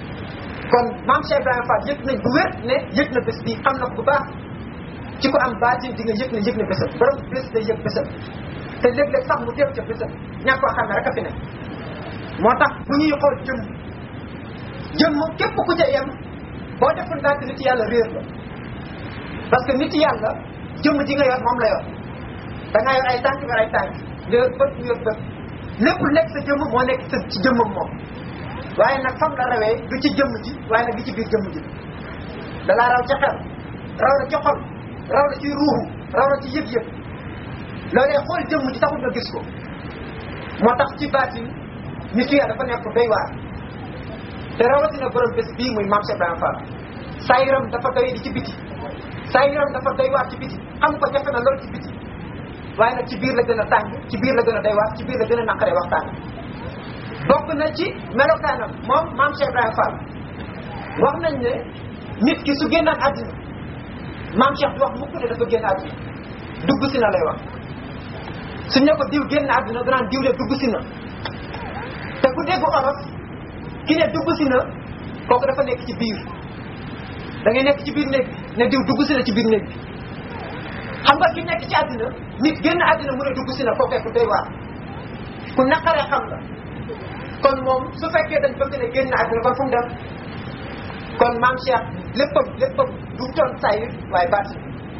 Speaker 2: kon maam Cheikh Ibrahima Fall yëg nañ bu wér ne yëg na bés bii xam na ko bu baax ci ko am baatin di nga yëg ne yëg na bésam borom bés day yëg bésam te léeg-léeg sax mu teew ca bésam ñàkk koo xam ne rek a fi ne moo tax bu ñuy xool jëmm jëmm képp ku ca yem boo deful ndànk nit yàlla réer la parce que nit yàlla jëmm ji nga yor moom la yor da ngaa yor ay tànk yor ay tànk nga yor bët yor bët lépp lu nekk sa jëmm moo nekk sa ci jëmmam moom waaye nag fam la rawee du ci jëmm ji waaye nag du ci biir jëmm ji dalaa raw ca xel raw la ci xol raw la ci ruuxu raw la ci yëg-yëg loolee xool jëmm ji taxul nga gis ko moo tax ci baatin nit ki dafa nekk doy waar te rawatina borom bés bii muy Mame Cheikh Ibrahima Fall saa yaram dafa doy di ci biti saa yaram dafa doy waar ci biti xam ko jafe na lool ci biti waaye nag ci biir la gën a tàng ci biir la gën a doy waar ci biir la gën a naqaree waxtaan bokk na ci melokaanam moom Mame Cheikh Ibrahima Fall wax nañ ne nit ki su génnaan àddina Mame Cheikh du wax mukk ne dafa génn àddina dugg si na lay wax su ne ko diw génn àddina danaan diw de dugg si na te ku dégg olof ki ne dugg si na kooku dafa nekk ci biir da ngay nekk ci biir néeg bi ne diw dugg si na ci biir néeg bi xam nga ki nekk ci àddina nit génn àddina mu ne dugg si na kooku ku doy waar ku naqaree xam la kon moom su fekkee dañ bëgg ne génn àddina kon fu mu dem kon maam Cheikh léppam léppam du doon sayir waaye baatin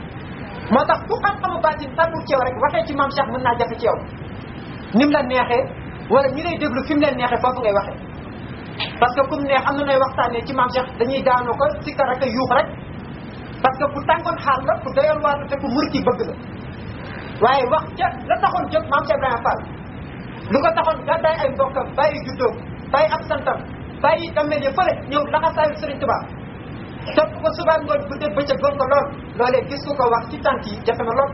Speaker 2: moo tax ku xam-xamu baatin tàggul ci yow rek waxee ci maam Cheikh mën naa jafe ci yow ni mu la neexee wala ñi lay déglu fi mu leen neexee foofu ngay waxee parce que kum neex am na nooy waxtaanee ci maam Cheikh dañuy daanoo ko sikkar rek a yuux rek parce que ku tàngoon xaal la ku doyoon waar la te ku mur ki bëgg la waaye wax ca la taxoon jóg maam Cheikh Ibrahima Fall lu ko taxoon gàddaay ay mbokkam bàyyi juddoom bàyyi ab santam bàyyi dammel ya fële ñëw laxasaayu Serigne Touba topp ko subaa ngoon guddeeg bëccëg goon ko lool loolee gis ku ko wax ci tànk yi jafe na lool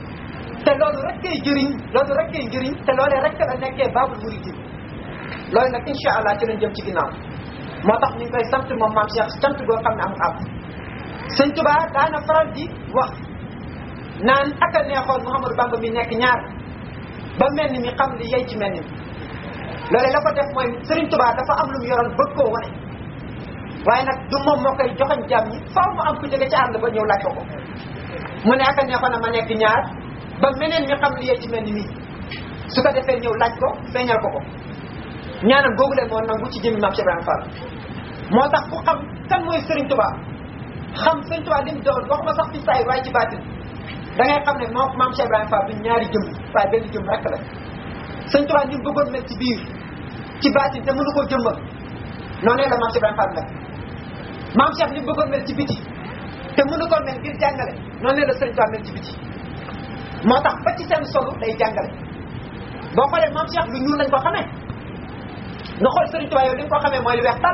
Speaker 2: te loolu rek kay jëriñ loolu rek kay njëriñ te loolee rek la nekkee baabul muridin loolu nag incha allah ci lañ jëm ci ginnaaw moo tax ñu ngi koy sant moom maam Cheikh sant goo xam ne amul ab sëñ Touba daana faral di wax naan ak a neexoon Mouhamadou Bamba mi nekk ñaar ba mel ni mi xam li yey ci mel ni loolee la ko def mooy Serigne Touba dafa am lu mu yoroon bëgg koo wane waaye nag du moom moo koy joxañ jàmm ñi faaw mu am ku jóge ci àll ba ñëw laaj ko ko mu ne ak a neexoon a ma nekk ñaar ba meneen mi xam li yey ci mel ni mii su ko defee ñëw laaj ko feeñal ko ko ñaanam googu leen moo nangu ci jëmmi Mame Cheikh Ibrahima Fall moo tax ku xam kan mooy Serigne Touba xam Serigne Touba li mu doon waxuma sax ci saay waaye ci baatin da ngay xam ne moo Mame Cheikh Ibrahima Fall du ñaari jëm waaye benn jëm rek la Serigne Touba ni mu bëggoon mel ci biir ci baatin te mënu koo jëmmal noonee la Mame Cheikh Ibrahima Fall mel Mame Cheikh ni mu bëggoon mel ci biti te mënu koo mel ngir jàngale noonee la Serigne Touba mel ci biti moo tax ba ci seen solu day jàngale boo xoolee Mame Cheikh lu ñuul lañ ko xamee nga xool Serigne Touba yow li nga ko xamee mooy lu weex tàll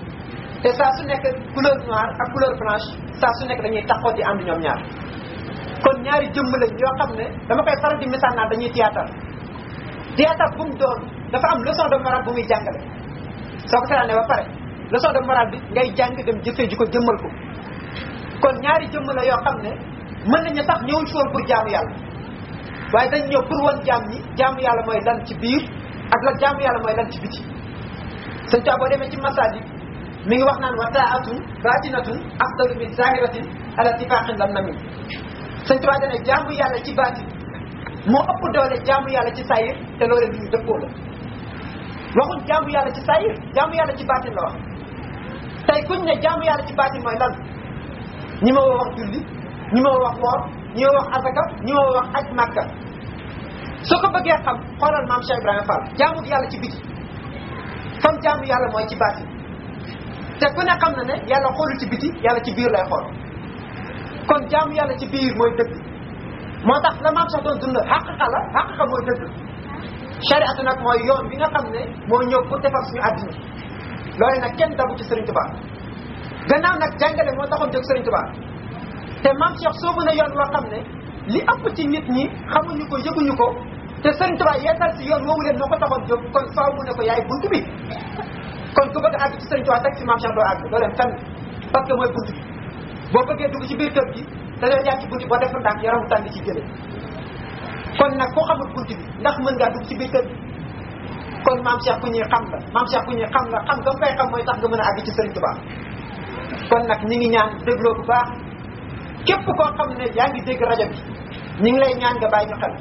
Speaker 2: te saa su nekk couleur noire ak couleur blanche saa su nekk dañuy taxaw di ànd ñoom ñaar kon ñaari jëmm lañ yoo xam ne dama koy faral di misaal naan dañuy théâtre théâtre bu mu doon dafa am leçon de morale bu muy jàngale soo ko seetaanee ba pare leçon de morale bi ngay jàng dem jëfee ji ko jëmmal ko kon ñaari jëmm la yoo xam ne mën nañu sax ñëwuñ fi woon pour jaamu yàlla waaye dañ ñëw pour wan jaam ñi jaamu yàlla mooy lan ci biir ak la jaamu yàlla mooy lan ci biti sëñ Tuubaa boo demee ci masaalik mi ngi wax naan wa taatun batinatun afdalu min zahiratin ala tifaqin lam namin sëñ Tuubaa dane jaamu yàlla ci baatin moo ëpp doole jaamu yàlla ci sayir te loole lu ñu dëppoo la waxuñ jaamu yàlla ci sayir jaamu yàlla ci baatin la wax tey kuñ ne jaamu yàlla ci baatin mooy lan ñi ma wax julli ñi ma wax woor ñi ma wax asaka ñi ma wax aj màkka soo ko bëggee xam xoolal maam Cheikh Ibrahima Fall jaamu yàlla ci biti fam jaamu yàlla mooy ci baatin te ku ne xam na ne yàlla xoolul ci biti yàlla ci biir lay xool kon jaamu yàlla ci biir mooy dëgg moo tax la maam sax doon dund xaqiqa la xaqiqa mooy dëgg chariatu nag mooy yoon bi nga xam ne moo ñëw pour defar suñu àddina loolu nag kenn dabu ci Serigne Touba gannaaw nag jàngale moo taxoon jóg Serigne Touba te maam Cheikh soobu na yoon loo xam ne li ëpp ci nit ñi xamuñu ko yëguñu ko te Serigne Touba yeesal si yoon woowu leen moo ko taxoon jóg kon faaw mu ne ko yaay bunt bi kon ku bëgg a àgg ci Serigne Touba teg si maam Cheikh doo àgg doo dem fenn parce que mooy bunt bi boo bëggee dugg ci biir kër gi da ngay jaar ci bunti boo def ndànk yaramu tàng ci jëlee kon nag ku xamul bunti bi ndax mën ngaa dugg ci biir kër gi kon maam Cheikh ku ñuy xam la maam Cheikh ku ñuy xam la xam nga koy xam mooy tax nga mën a àgg ci Serigne Touba kon nag ñi ngi ñaan dégloo bu baax képp koo xam ne yaa ngi dégg rajo bi ñi ngi lay ñaan nga bàyyi ñu xel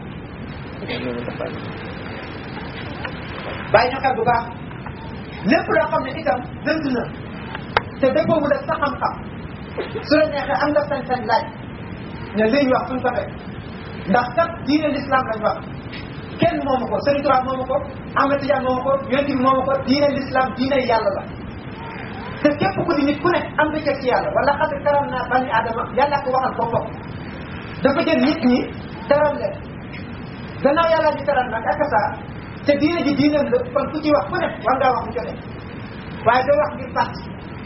Speaker 2: bàyyi ñu xel bu baax lépp loo xam ne itam dëgg na te dëppoowul ak sa xam-xam su la neexee am nga sañ-sañ laaj ne li ñu wax suñ ko teg ndax kat diine l'islam lañ wax kenn moomu ko Serigne Touba moomu ko Ahmed Tidiane moomu ko yonent bi moomu ko diine l'islam diine yàlla la te képp ku di nit ku ne am nga cër ci yàlla wala xad karam naa bani adama yàlla ko waxal boppam dafa jël nit ñi teral leen gannaaw yàlla di teral nag ak saa te diine ji diineem la kon ku ci wax ku ne war ngaa wax bu jotee waaye doo wax ngir parti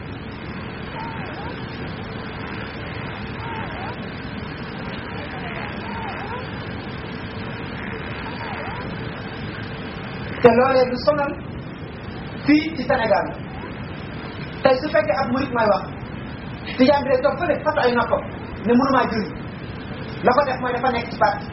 Speaker 2: te loolee du sonal fii ci Sénégal tey su fekkee ab murit may wax tijaan bi day toog fële fas ay noppam ne mënumaa julli la ko def mooy dafa nekk ci parti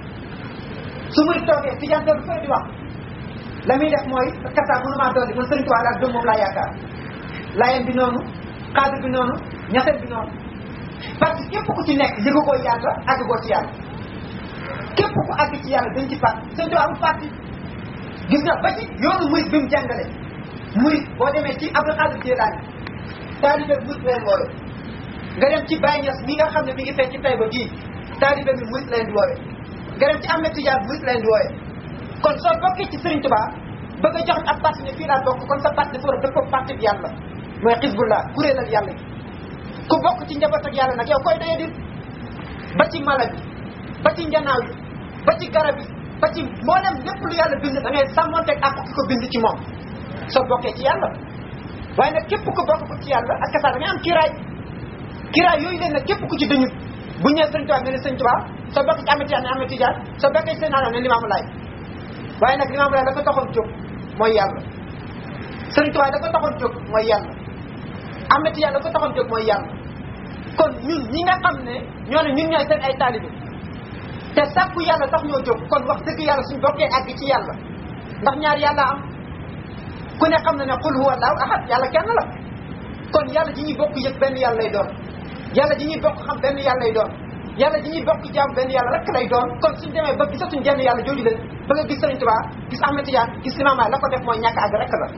Speaker 2: su murit toogee tijaan toog fële di wax la muy def mooy kasa mënumaa dolli man sëriñ Tuubaa laa gëm moom laa yaakaar laayeen bi noonu xaadir bi noonu ñaseen bi noonu parce que képp ku ci nekk yëgu ko yàlla àgg koo ci yàlla képp ku àgg ci yàlla dañ ci parti sëriñ Tuubaa amul parti gis nga ba ci yoonu murit bi mu jàngale murit boo demee ci Abdul Xaadir Jilaani taalibe murit leen woowe nga dem ci Baye Niass mi nga xam ne mi ngi fee ci Taïba gii taalibe bi murit leen di woowe nga dem ci Ahmed Tidiane murit leen di woowe kon soo bokkee ci Serigne Touba bëgg a jox ab parti ne fii laa bokk kon sa parti dafa war a dëppoo parti bi yàlla mooy xisbullah kuréel ak yàlla ku bokk ci njaboot ak yàlla nag yow koy doye dit ba ci mala bi ba ci njanaaw yi ba ci garab yi ba ci mboolem lépp lu yàlla bind da ngay sàmmonteeg ak ki ko bind ci moom soo bokkee ci yàlla waaye nag képp ku bokk ko ci yàlla ak kasaa da ngay am kiraay kiraay yooyu leen nag képp ku ci dañu bu ñëwee sëñ Tuubaa nga ne sëñ Tuubaa soo bokkee ci Ahmed Tidiane ne Ahmed Tidiane soo bokkee ci seen alam ne Limaamu Laay waaye nag Limaamu Laay la ko taxoon jóg mooy yàlla sëñ Tuubaa la ko taxoon jóg mooy yàlla Ahmed Tidiane la ko taxoon jóg mooy yàlla kon ñun ñi nga xam ne ñoo ne ñun ñooy seen ay taalibe te sàkku yàlla tax ñoo jóg kon wax dëgg yàlla suñ bokkee àgg ci yàlla ndax ñaar yàlla am ku ne xam na ne qul huwa allahu ahad yàlla kenn la kon yàlla ji ñuy bokk yëg benn yàlla lay doon yàlla ji ñuy bokk xam benn yàlla lay doon yàlla ji ñuy bokk jaam benn yàlla rek lay doon kon suñ demee ba gisatuñ jenn yàlla jooju leen ba nga gis Sëriñ Tuubaa gis Ahmed Tidiane gis Limaamu Laay la ko def mooy ñàkk àgg rek la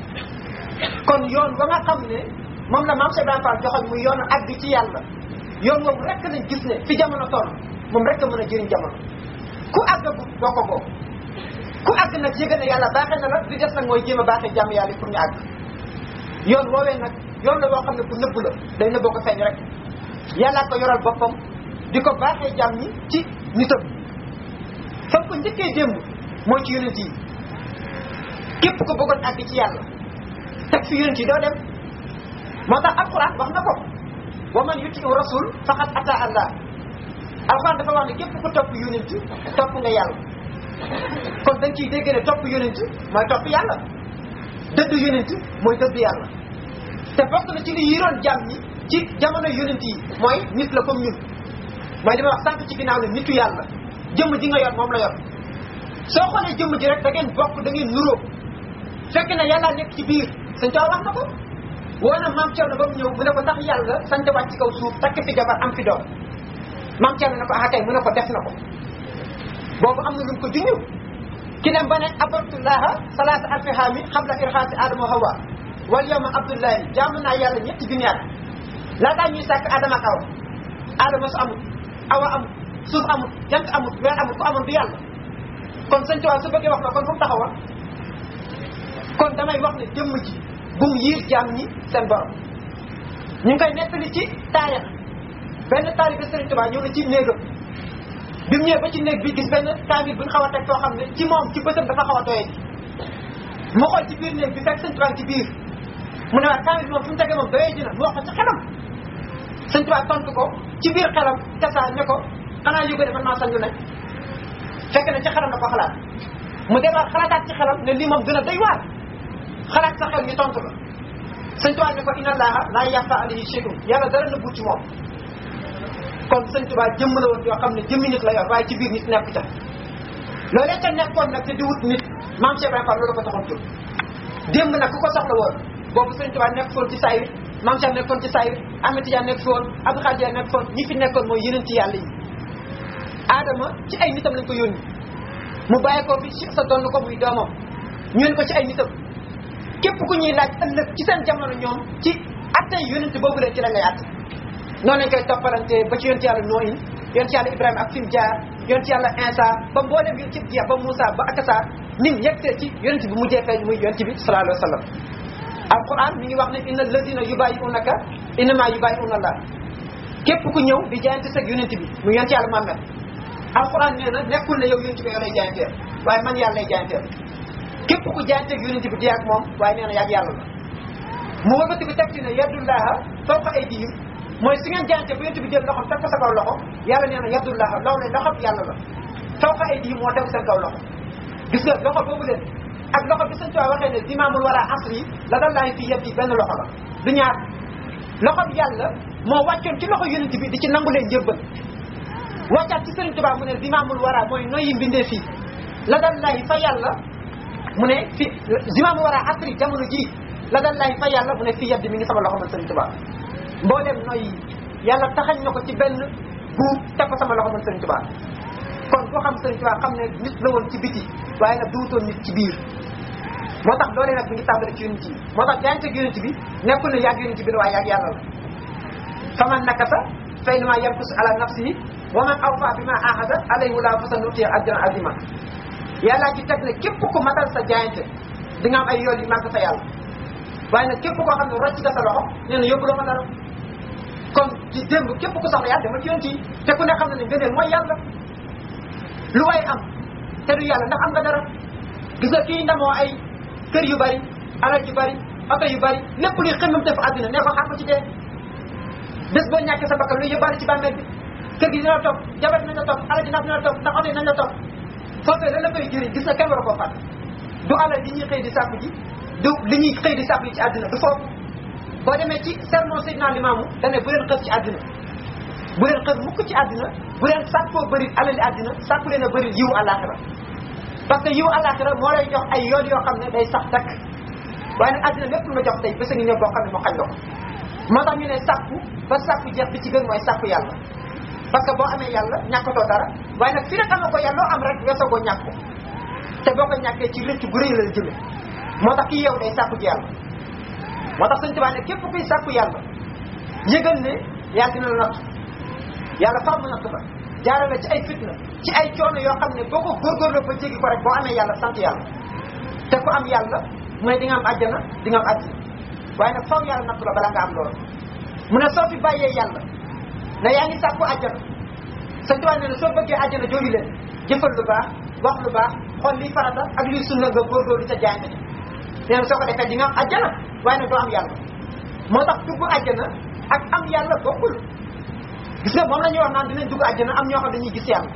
Speaker 2: kon yoon ba nga xam ne moom la maam Cheikh Ibrahima Fall joxoñ muy yoonu àgg ci yàlla yoon boobu rek lañ gis ne fi jamono toll moom rek a mën a jëriñ jamono ku àggagu doo ko bokk ku àgg nag yëgal ne yàlla baaxee na la li des nag mooy jéem a baaxee jàmm yàlla pour ñu àgg yoon woowee nag yoon la boo xam ne bu nëbb la day nëbboo ko feeñ rek yàllaa ko yoral boppam di ko baaxee jàmm ñi ci nitam fam ko njëkkee démb mooy ci yonent yi képp ko bëggoon àgg ci yàlla teg fi yonent yi doo dem moo tax alquran wax na ko wa man yuti rasul faqad ata allah alquran dafa wax ne képp ku topp yonent topp nga yàlla kon dañ ciy dégg ne topp yonent mooy topp yàlla dëdd yonent mooy dëdd yàlla te bokk na ci li yiroon jàmm ñi ci jamono yonent yi mooy nit la comme ñun mooy li ma wax sànq ci ginnaaw ne nitu yàlla jëmm ji nga yor moom la yor soo xoolee jëmm ji rek da ngeen bokk da ngeen nuróo
Speaker 3: fekk na yàlla nekk ci biir sëñ Tuubaa wax na ko woo na maam Thierno ba mu ñëw mu ne ko tax yàlla sant wàcc ci kaw suuf takk fi jabar am fi doom maam Thierno ne ko ah kay mu ne ko def na ko boobu am na lu mu ko junñu ki dem ba ne abdullah salaasa alfi haami xabla irxaasi adama hawa wal yawma abdullahi jaamu naa yàlla ñetti junniyaat laataa ñuy sàkk adama ak awa adama su amul awa amul suuf amul jant amul weer amul ku amul du yàlla kon sëñ Tuubaa su bëggee wax la kon fu mu taxawoon kon damay wax ne jëmm ji bu mu yiir jaam ñi seen borom ñu ngi koy nettali ci taarix benn taalibe Sëriñ Tuubaa ñëw na ci néegam bi mu ñëwee ba ci néeg bi gis benn kaamil bu ñu xaw a teg foo xam ne ci moom ci bëtam dafa xaw a doye ji mu xool ci biir néeg bi fekk Sëriñ Tuubaa ci biir mu ne waa kaamil bi moom fu mu tegee moom doye ji na mu wax ko ci xelam Sëriñ Tuubaa tontu ko ci biir xelam tasaa ne ko xanaa yóbbu ne man maa sañ lu nekk fekk na ci xelam la ko xalaat mu demaat xalaataat ci xelam ne lii moom gën a doy waar xalaat sa xel ñu tontu la sëñ Tuubaa ne ko inna allaha laa yaxfa alayhi shay'un yàlla dara nëbbu ci moom kon sëñ Tuubaa jëmm la woon yoo xam ne jëmmi nit la yor waaye ci biir nit nekk ca loolee ca nekkoon nag te di wut nit maam Cheikh Ibrahima Fall loolu ko taxoon jóg démb nag ku ko soxla woon boobu sëñ Tuubaa nekk foon ci saayir maam Cheikh nekkoon ci saayir Ahmed Tidiane nekk foon Abdou Khadir nekk foon ñi fi nekkoon mooy yeneen ci yàlla yi Adama ci ay nitam lañ ko yónni mu bàyyi ko fi sa doon ko muy doomam ñu ko ci ay nitam képp ku ñuy laaj ëllëg ci seen jamono ñoom ci attey yonent boobu leen ci la ngay atte noonu lañ koy toppalante ba ci yonent yàlla Nooyin yonent yàlla Ibrahima ak fi mu jaar yonent yàlla Insa ba mboolem yi ci jeex ba Moussa ba Akasa nim yegtee ci yonent bi mujjee feeñ muy yonent bi sallallahu alayhi wa sallam alquran mi ngi wax ne inna alladina yubayi'unaka innama yubayi'una Allah képp ku ñëw di jaayante seg yonent bi muy yonent yàlla Muhammad alquran nee na nekkul ne yow yonent bi yow lay jaayanteel waaye man yàlla lay jaayanteel képp ku jaayanteeg yonent bi di ak moom waaye nee na yàgg yàlla la mu wëkkati bi teg ci ne yadullaha fawqa aydihim mooy su ngeen jaayante ba yonent bi jël loxom teg ko sa kaw loxo yàlla nee na yadullaha law le loxo yàlla la fawqa aydihim moo tegu seen kaw loxo gis nga loxo boobu leen ak loxo bi sëñ Tuubaa waxee ne dimaamul wara asri la dallahi fi yadi benn loxo la du ñaar loxo bi yàlla moo wàccoon ci loxo yonent bi di ci nangu leen njëbbal wàccaat ci sëriñ Tuubaa mu ne dimaamul wara mooy noyyi mbindee fii la dallahi fa yàlla mu ne fi zimaamul wara asri jamono ji la dallahi fa yàlla mu ne fii yaddi mi ngi sama loxo man sëriñ Tuubaa mboolem noyyi yàlla taxañ na ko ci benn buub teg ko sama loxo man sëriñ Tuubaa kon koo xam sëriñ Tuubaa xam ne nit la woon ci biti waaye nag duutoon nit ci biir moo tax doole nag mi ngi tàmbale ci yonent bi moo tax jaayante ak yonent bi nekkul ne yàgg yonent bi la waaye yàgg yàlla la faman nakasa fa innama yankus ala nafsihi wa man awfa bima ahada alayhi la fa sanutiya ajran azima yàllaa ci teg ne képp ku matal sa jaayante di nga am ay yoon yu màgg fa yàlla waaye nag képp koo xam ne rocc nga sa loxo nee na yóbbu la fa dara kon ci démb képp ku soxla yàlla demal ci yonent yi te ku ne xam ne ne ngëneel mooy yàlla lu way am te du yàlla ndax am nga dara gis nga kii ndamoo ay kër yu bari alal yu bari oto yu bari lépp luy xëmmam def àddina ne ko xam ko ci dee bés boo ñàkkee sa bakkan luy yóbbaale ci bàmmeel bi kër gi dina la topp jabar dinañ la topp alal ji ndax dina la topp ndax oto yi nañ la topp foofee lan la koy jëriñ gis nga kenn war a koo fàtt du alal li ñuy xëy di sàkku ji du li ñuy xëy di sàkku ji ci àddina du foofu boo demee ci sermon Seydina Limaamu dane bu leen xës ci àddina bu leen xës mukk ci àddina bu leen sàkkoo bëri alali àddina sàkku leen a bëri yiwu àllaaxira parce que yiwu àllaaxira moo lay jox ay yoon yoo xam ne day sax dakk waaye nag àddina lépp lu ma jox tey bés a ngi ñëw boo xam ne moo xañ la ko moo tax ñu ne sàkku ba sàkku jeex bi ci gën mooy sàkku yàlla parce que boo amee yàlla ñàkkatoo dara waaye nag fi nag ama ko yàlla loo am rek weesoo koo ñàkk ko te boo ko ñàkkee ci rëcc gu rëy la la jëme moo tax kii yow day sàkku ci yàlla moo tax sëñ Tuubaa ne képp kuy sàkku yàlla yëgal ne yàlla dina la natt yàlla far mu natt la jaarale ci ay fitna ci ay coono yoo xam ne boo ko góorgóorloo ba jéggi ko rek boo amee yàlla sant yàlla te ku am yàlla mooy di nga am àjjana di nga am àddina waaye nag faw yàlla natt la balaa nga am loolu mu ne soo fi bàyyee yàlla ne yaa ngi sàkku àjjana sëñ Tuubaa nee na soo bëggee àjjana jooju leen jëfal lu baax wax lu baax xool liy farata ak liy sunna nga góorgóorlu ca jaay nee na soo ko defee di nga am àjjana waaye nag doo am yàlla moo tax dugg àjjana ak am yàlla bokkul gis nga moom la ñuy wax naan dinañ dugg àjjana am ñoo xam dañuy gis yàlla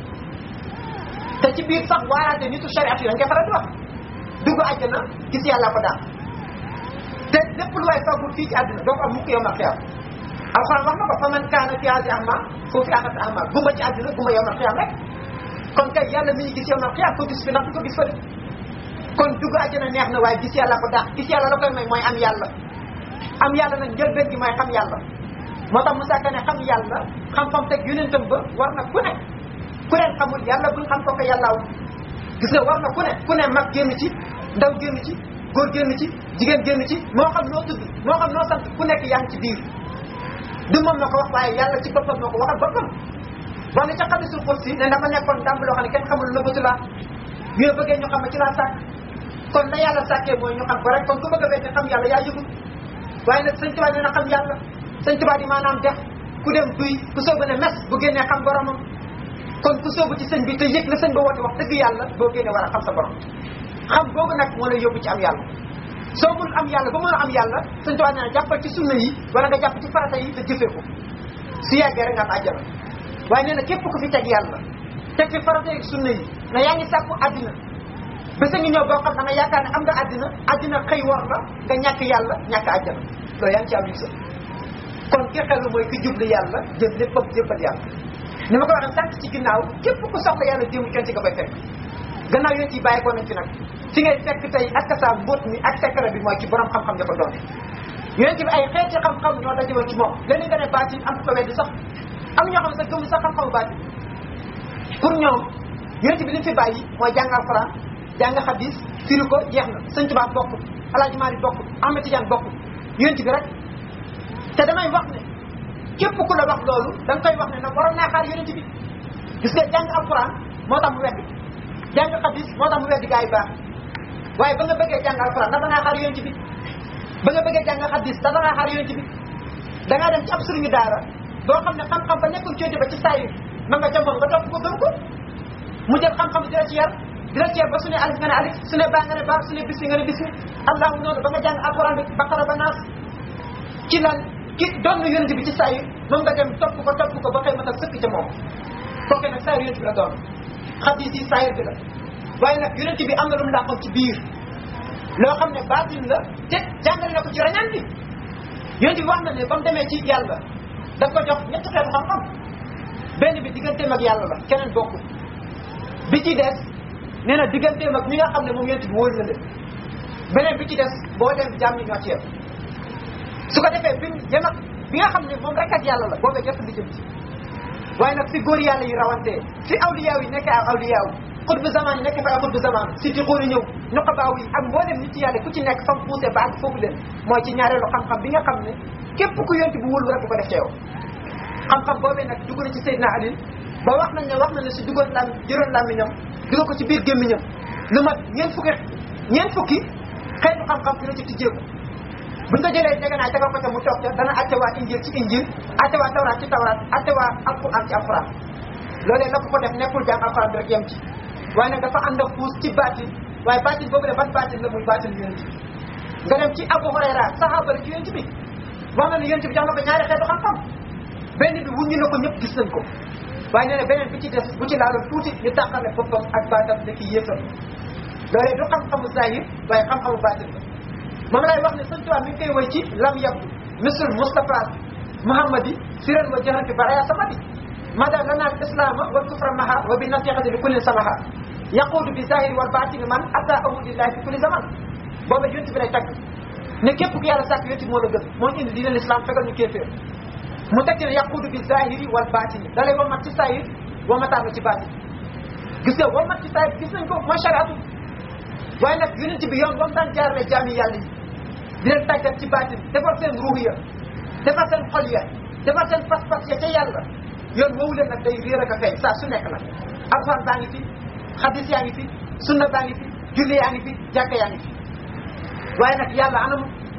Speaker 3: te ci biir sax waaraate nitu shariat yi dañ koy faral di wax dugg àjjana gis yàlla ko daal te lépp lu waay fagul fii ci àddina doo ko am mukk yow ma xiyam alxuraan wax na ko fa man kaana fi haadi ahma foofu fi axati ahma gumba ci àddina gumba yow ma xiyam rek kon kay yàlla mi ñu gis yow ma xiyam ko gis fi ndax du ko gis fële kon dugg àjjana neex na waaye gis yàlla ko daax gis yàlla la koy may mooy am yàlla am yàlla nag njëlbeen gi mooy xam yàlla moo tax Moussa Ka ne xam yàlla xam-xam teg yonentam ba war na ku ne ku leen xamul yàlla bul xam ko ko yàllaaw gis nga war na ku ne ku ne mag génn ci ndaw génn ci góor génn ci jigéen génn ci moo xam noo tudd moo xam noo sant ku nekk yaa ngi ci biir du moom na ko wax waaye yàlla ci boppam moo ko waxal boppam wax ne ca xadisul qudsi ne dama nekkoon ndàmb loo xam ne kenn xamul nëbbatu laa ñu bëggee ñu xam ne ci laa sàkk kon na yàlla sàkkee mooy ñu xam ko rek kon ku bëgg a weddi xam yàlla yaa yëgul waaye nag sëñ Tuubaa nee na xam yàlla sëñ Tuubaa di maanaam def ku dem duy ku soobu ne mes bu génnee xam boromam kon ku soobu ci sëñ bi te yëg la sëñ ba woote wax dëgg yàlla boo génnee war a xam sa borom xam boobu nag moo lay yóbbu ci am yàlla soo mun am yàlla ba mën a am yàlla sëñ Tuubaa nee na jàppal ci sunna yi wala nga jàpp ci farata yi te jëfee ko si yàggee rek nga am àjjana waaye nee na képp ku fi teg yàlla teg fi farata yi sunna yi na yaa ngi sàkku àddina bés a ngi ñëw boo xam da nga yaakaar ne am nga àddina àddina xëy war la nga ñàkk yàlla ñàkk àjjana loolu yaa ngi ci am yu sa kon ki xelu mooy ki jublu yàlla jël léppam jébbal yàlla ni ma ko waxee sànq ci ginnaaw képp ku soxla yàlla jéemu kenn ci nga koy fekk gannaaw yéen ci bàyyi ko nañ ci nag fi ngay fekk tey ak sa mbóot mi ak secret bi mooy ci borom xam-xam ya ko doon yonent bi ay xeeti xam-xam ñoo daje woon ci moom léeg-léeg nga ne baatin am ko weddi sax am ñoo xam ne sax gëmu sax xam-xamu baatin pour ñoom yonent bi li fi bàyyi mooy jàng alxuraan jàng xadis firi ko jeex na sëñ Tuubaa bokkul Alaaji Maalik bokkul Ahmed Tidiane bokkul yonent bi rek te damay wax ne képp ku la wax loolu da nga koy wax ne nag waroon naa xaar yonent bi gis nga jàng alxuraan moo tax mu weddi jàng xadis moo tax mu weddi gaa yi baax waaye ba nga bëggee jàng alxuraan dafa naa xaar yonent bi ba nga bëggee jàng xadis dafa naa xaar yonent bi da ngaa dem ci ab sëriñu daara boo xam ne xam-xam ba nekkul coote ba ci saa yi ma nga ca moom nga topp ko gëm ko mu jël xam-xam di la ci yar di la ci yar ba su ne alif nga ne alif su ne baa nga ne baa su ne bisi nga ne bisi allahu noonu ba nga jàng alxuraan bi baqara ba naas ci lan ki doon na yonent bi ci saa yi moom nga dem topp ko topp ko ba xëy matal sëkk ca moom kooke nag saa yonent bi la doon xadis yi saa bi la waaye nag yonent bi am na lu mu làqoon ci biir loo xam ne baatin la te jàngale na ko ci rañaan bi yonent bi wax na ne ba mu demee ci yàlla daf ko jox ñetti xeetu xam-xam benn bi digganteem ak yàlla la keneen bokkul bi ci des nee na digganteem ak ñi nga xam ne moom yonent bi wóor na leen beneen bi ci des boo dem jàmm ñoo ci yem su ko defee bi jëm ak bi nga xam ne moom rek ak yàlla la boobee jot di jëm ci waaye nag fi góor yàlla yi rawantee fi awliyaaw yi nekk ay awliyaaw xutbu zaman yi nekk fa ay xutbu zaman si di xóori ñëw nuqabaaw yi ak mboolem nit yàlla ku ci nekk fam poussé ba ak foofu leen mooy ci ñaareelu xam-xam bi nga xam ne képp ku yonti bu wóolu rek du ko def ca yow xam-xam boobee nag dugg na ci Seydina Ali ba wax nañ ne wax na ne si duggoon lam jëroon làmmiñam dugal ko ci biir gémmiñam lu mat ñeent fukki ñeent fukki xeetu xam-xam dina ci tijjeeku buñ ko jëlee jege naa tegal ko ca mu toog ca dana atte waa injil ci injil atte waa tawraat ci tawraat atte waa alquran ci alquran loolee la ko ko def nekkul jàng alquran bi rek yem ci waaye nag dafa ànd ak puus ci baatin waaye baatin boobu ne ban baatin la muy baatin yonent bi nga dem ci Abu Hurayra saxaaba la ci yonent bi wax na ne yonent bi jox na ko ñaari xeetu xam-xam benn bi wuññi na ko ñëpp gis nañ ko waaye nee na beneen bi ci des bu ci laaloon tuuti ñu tàqale boppam ak baatam ne kii yéefam loolee du xam-xamu zahir waaye xam-xamu baatin la moom lay wax ne sëñ Tuubaa mi ngi koy woy ci lam yabdu misl Mustafa Muhammadi siran wa jahrati baraya samadi mada lana al islama wal kufra maha wa bi nasiqati li kulli samaha yaqudu bi zahiri wal batini man ata ahudillahi fi kulli zaman booba yonti bi lay tagg ne képp ku yàlla sàkk yonti moo la gën moo indi diine l'islam fegal ñu kéeféer mu teg ci ne yaqudu bi zahiri wal batini da lay womat ci zahir womataan la ci batin gis nga womat ci zahir gis nañ ko mooy shariatu waaye nag yonent bi yoon ba mu daan jaarale jaami yàlla yi di leen tàggat ci baatin defar seen ruux ya defar seen xol ya defar seen pas-pas ya ca yàlla yoon woowu leen nag day réer ak a feeñ saa su nekk nag alxuraan baa ngi fi xadis yaa ngi fi sunna baa ngi fi julli yaa ngi fi jàkka yaa ngi fi waaye nag yàlla anam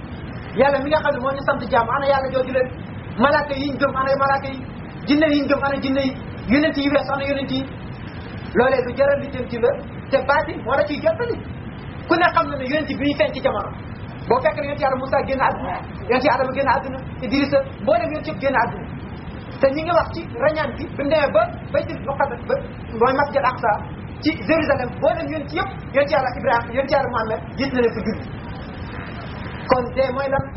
Speaker 3: yàlla mi nga xam ne moo ñu sant jàmm ana yàlla jooju leen malaaka yi ñu gëm ana malaaka yi jinne yi ñu gëm ana jinne yi yonent yi wees ana yonent yi loolee lu jaral li jëm ci la te baatin moo la ciy jottali ku ne xam na ne yonent bi ñu feeñ ci jamono boo fekk ne yonent yàlla Moussa génn àdduna yonent yàlla Adama génn àdduna Idrissa boo dem yonent yëpp génn àdduna te ñi ngi wax ci rañaan bi bi mu demee ba baytul muqaddas ba mooy masjid Aqsa ci Jérusalem boo dem yonent yëpp yonent yàlla Ibrahima yonent yàlla Muhammad gis na leen fi julli kon dee mooy lan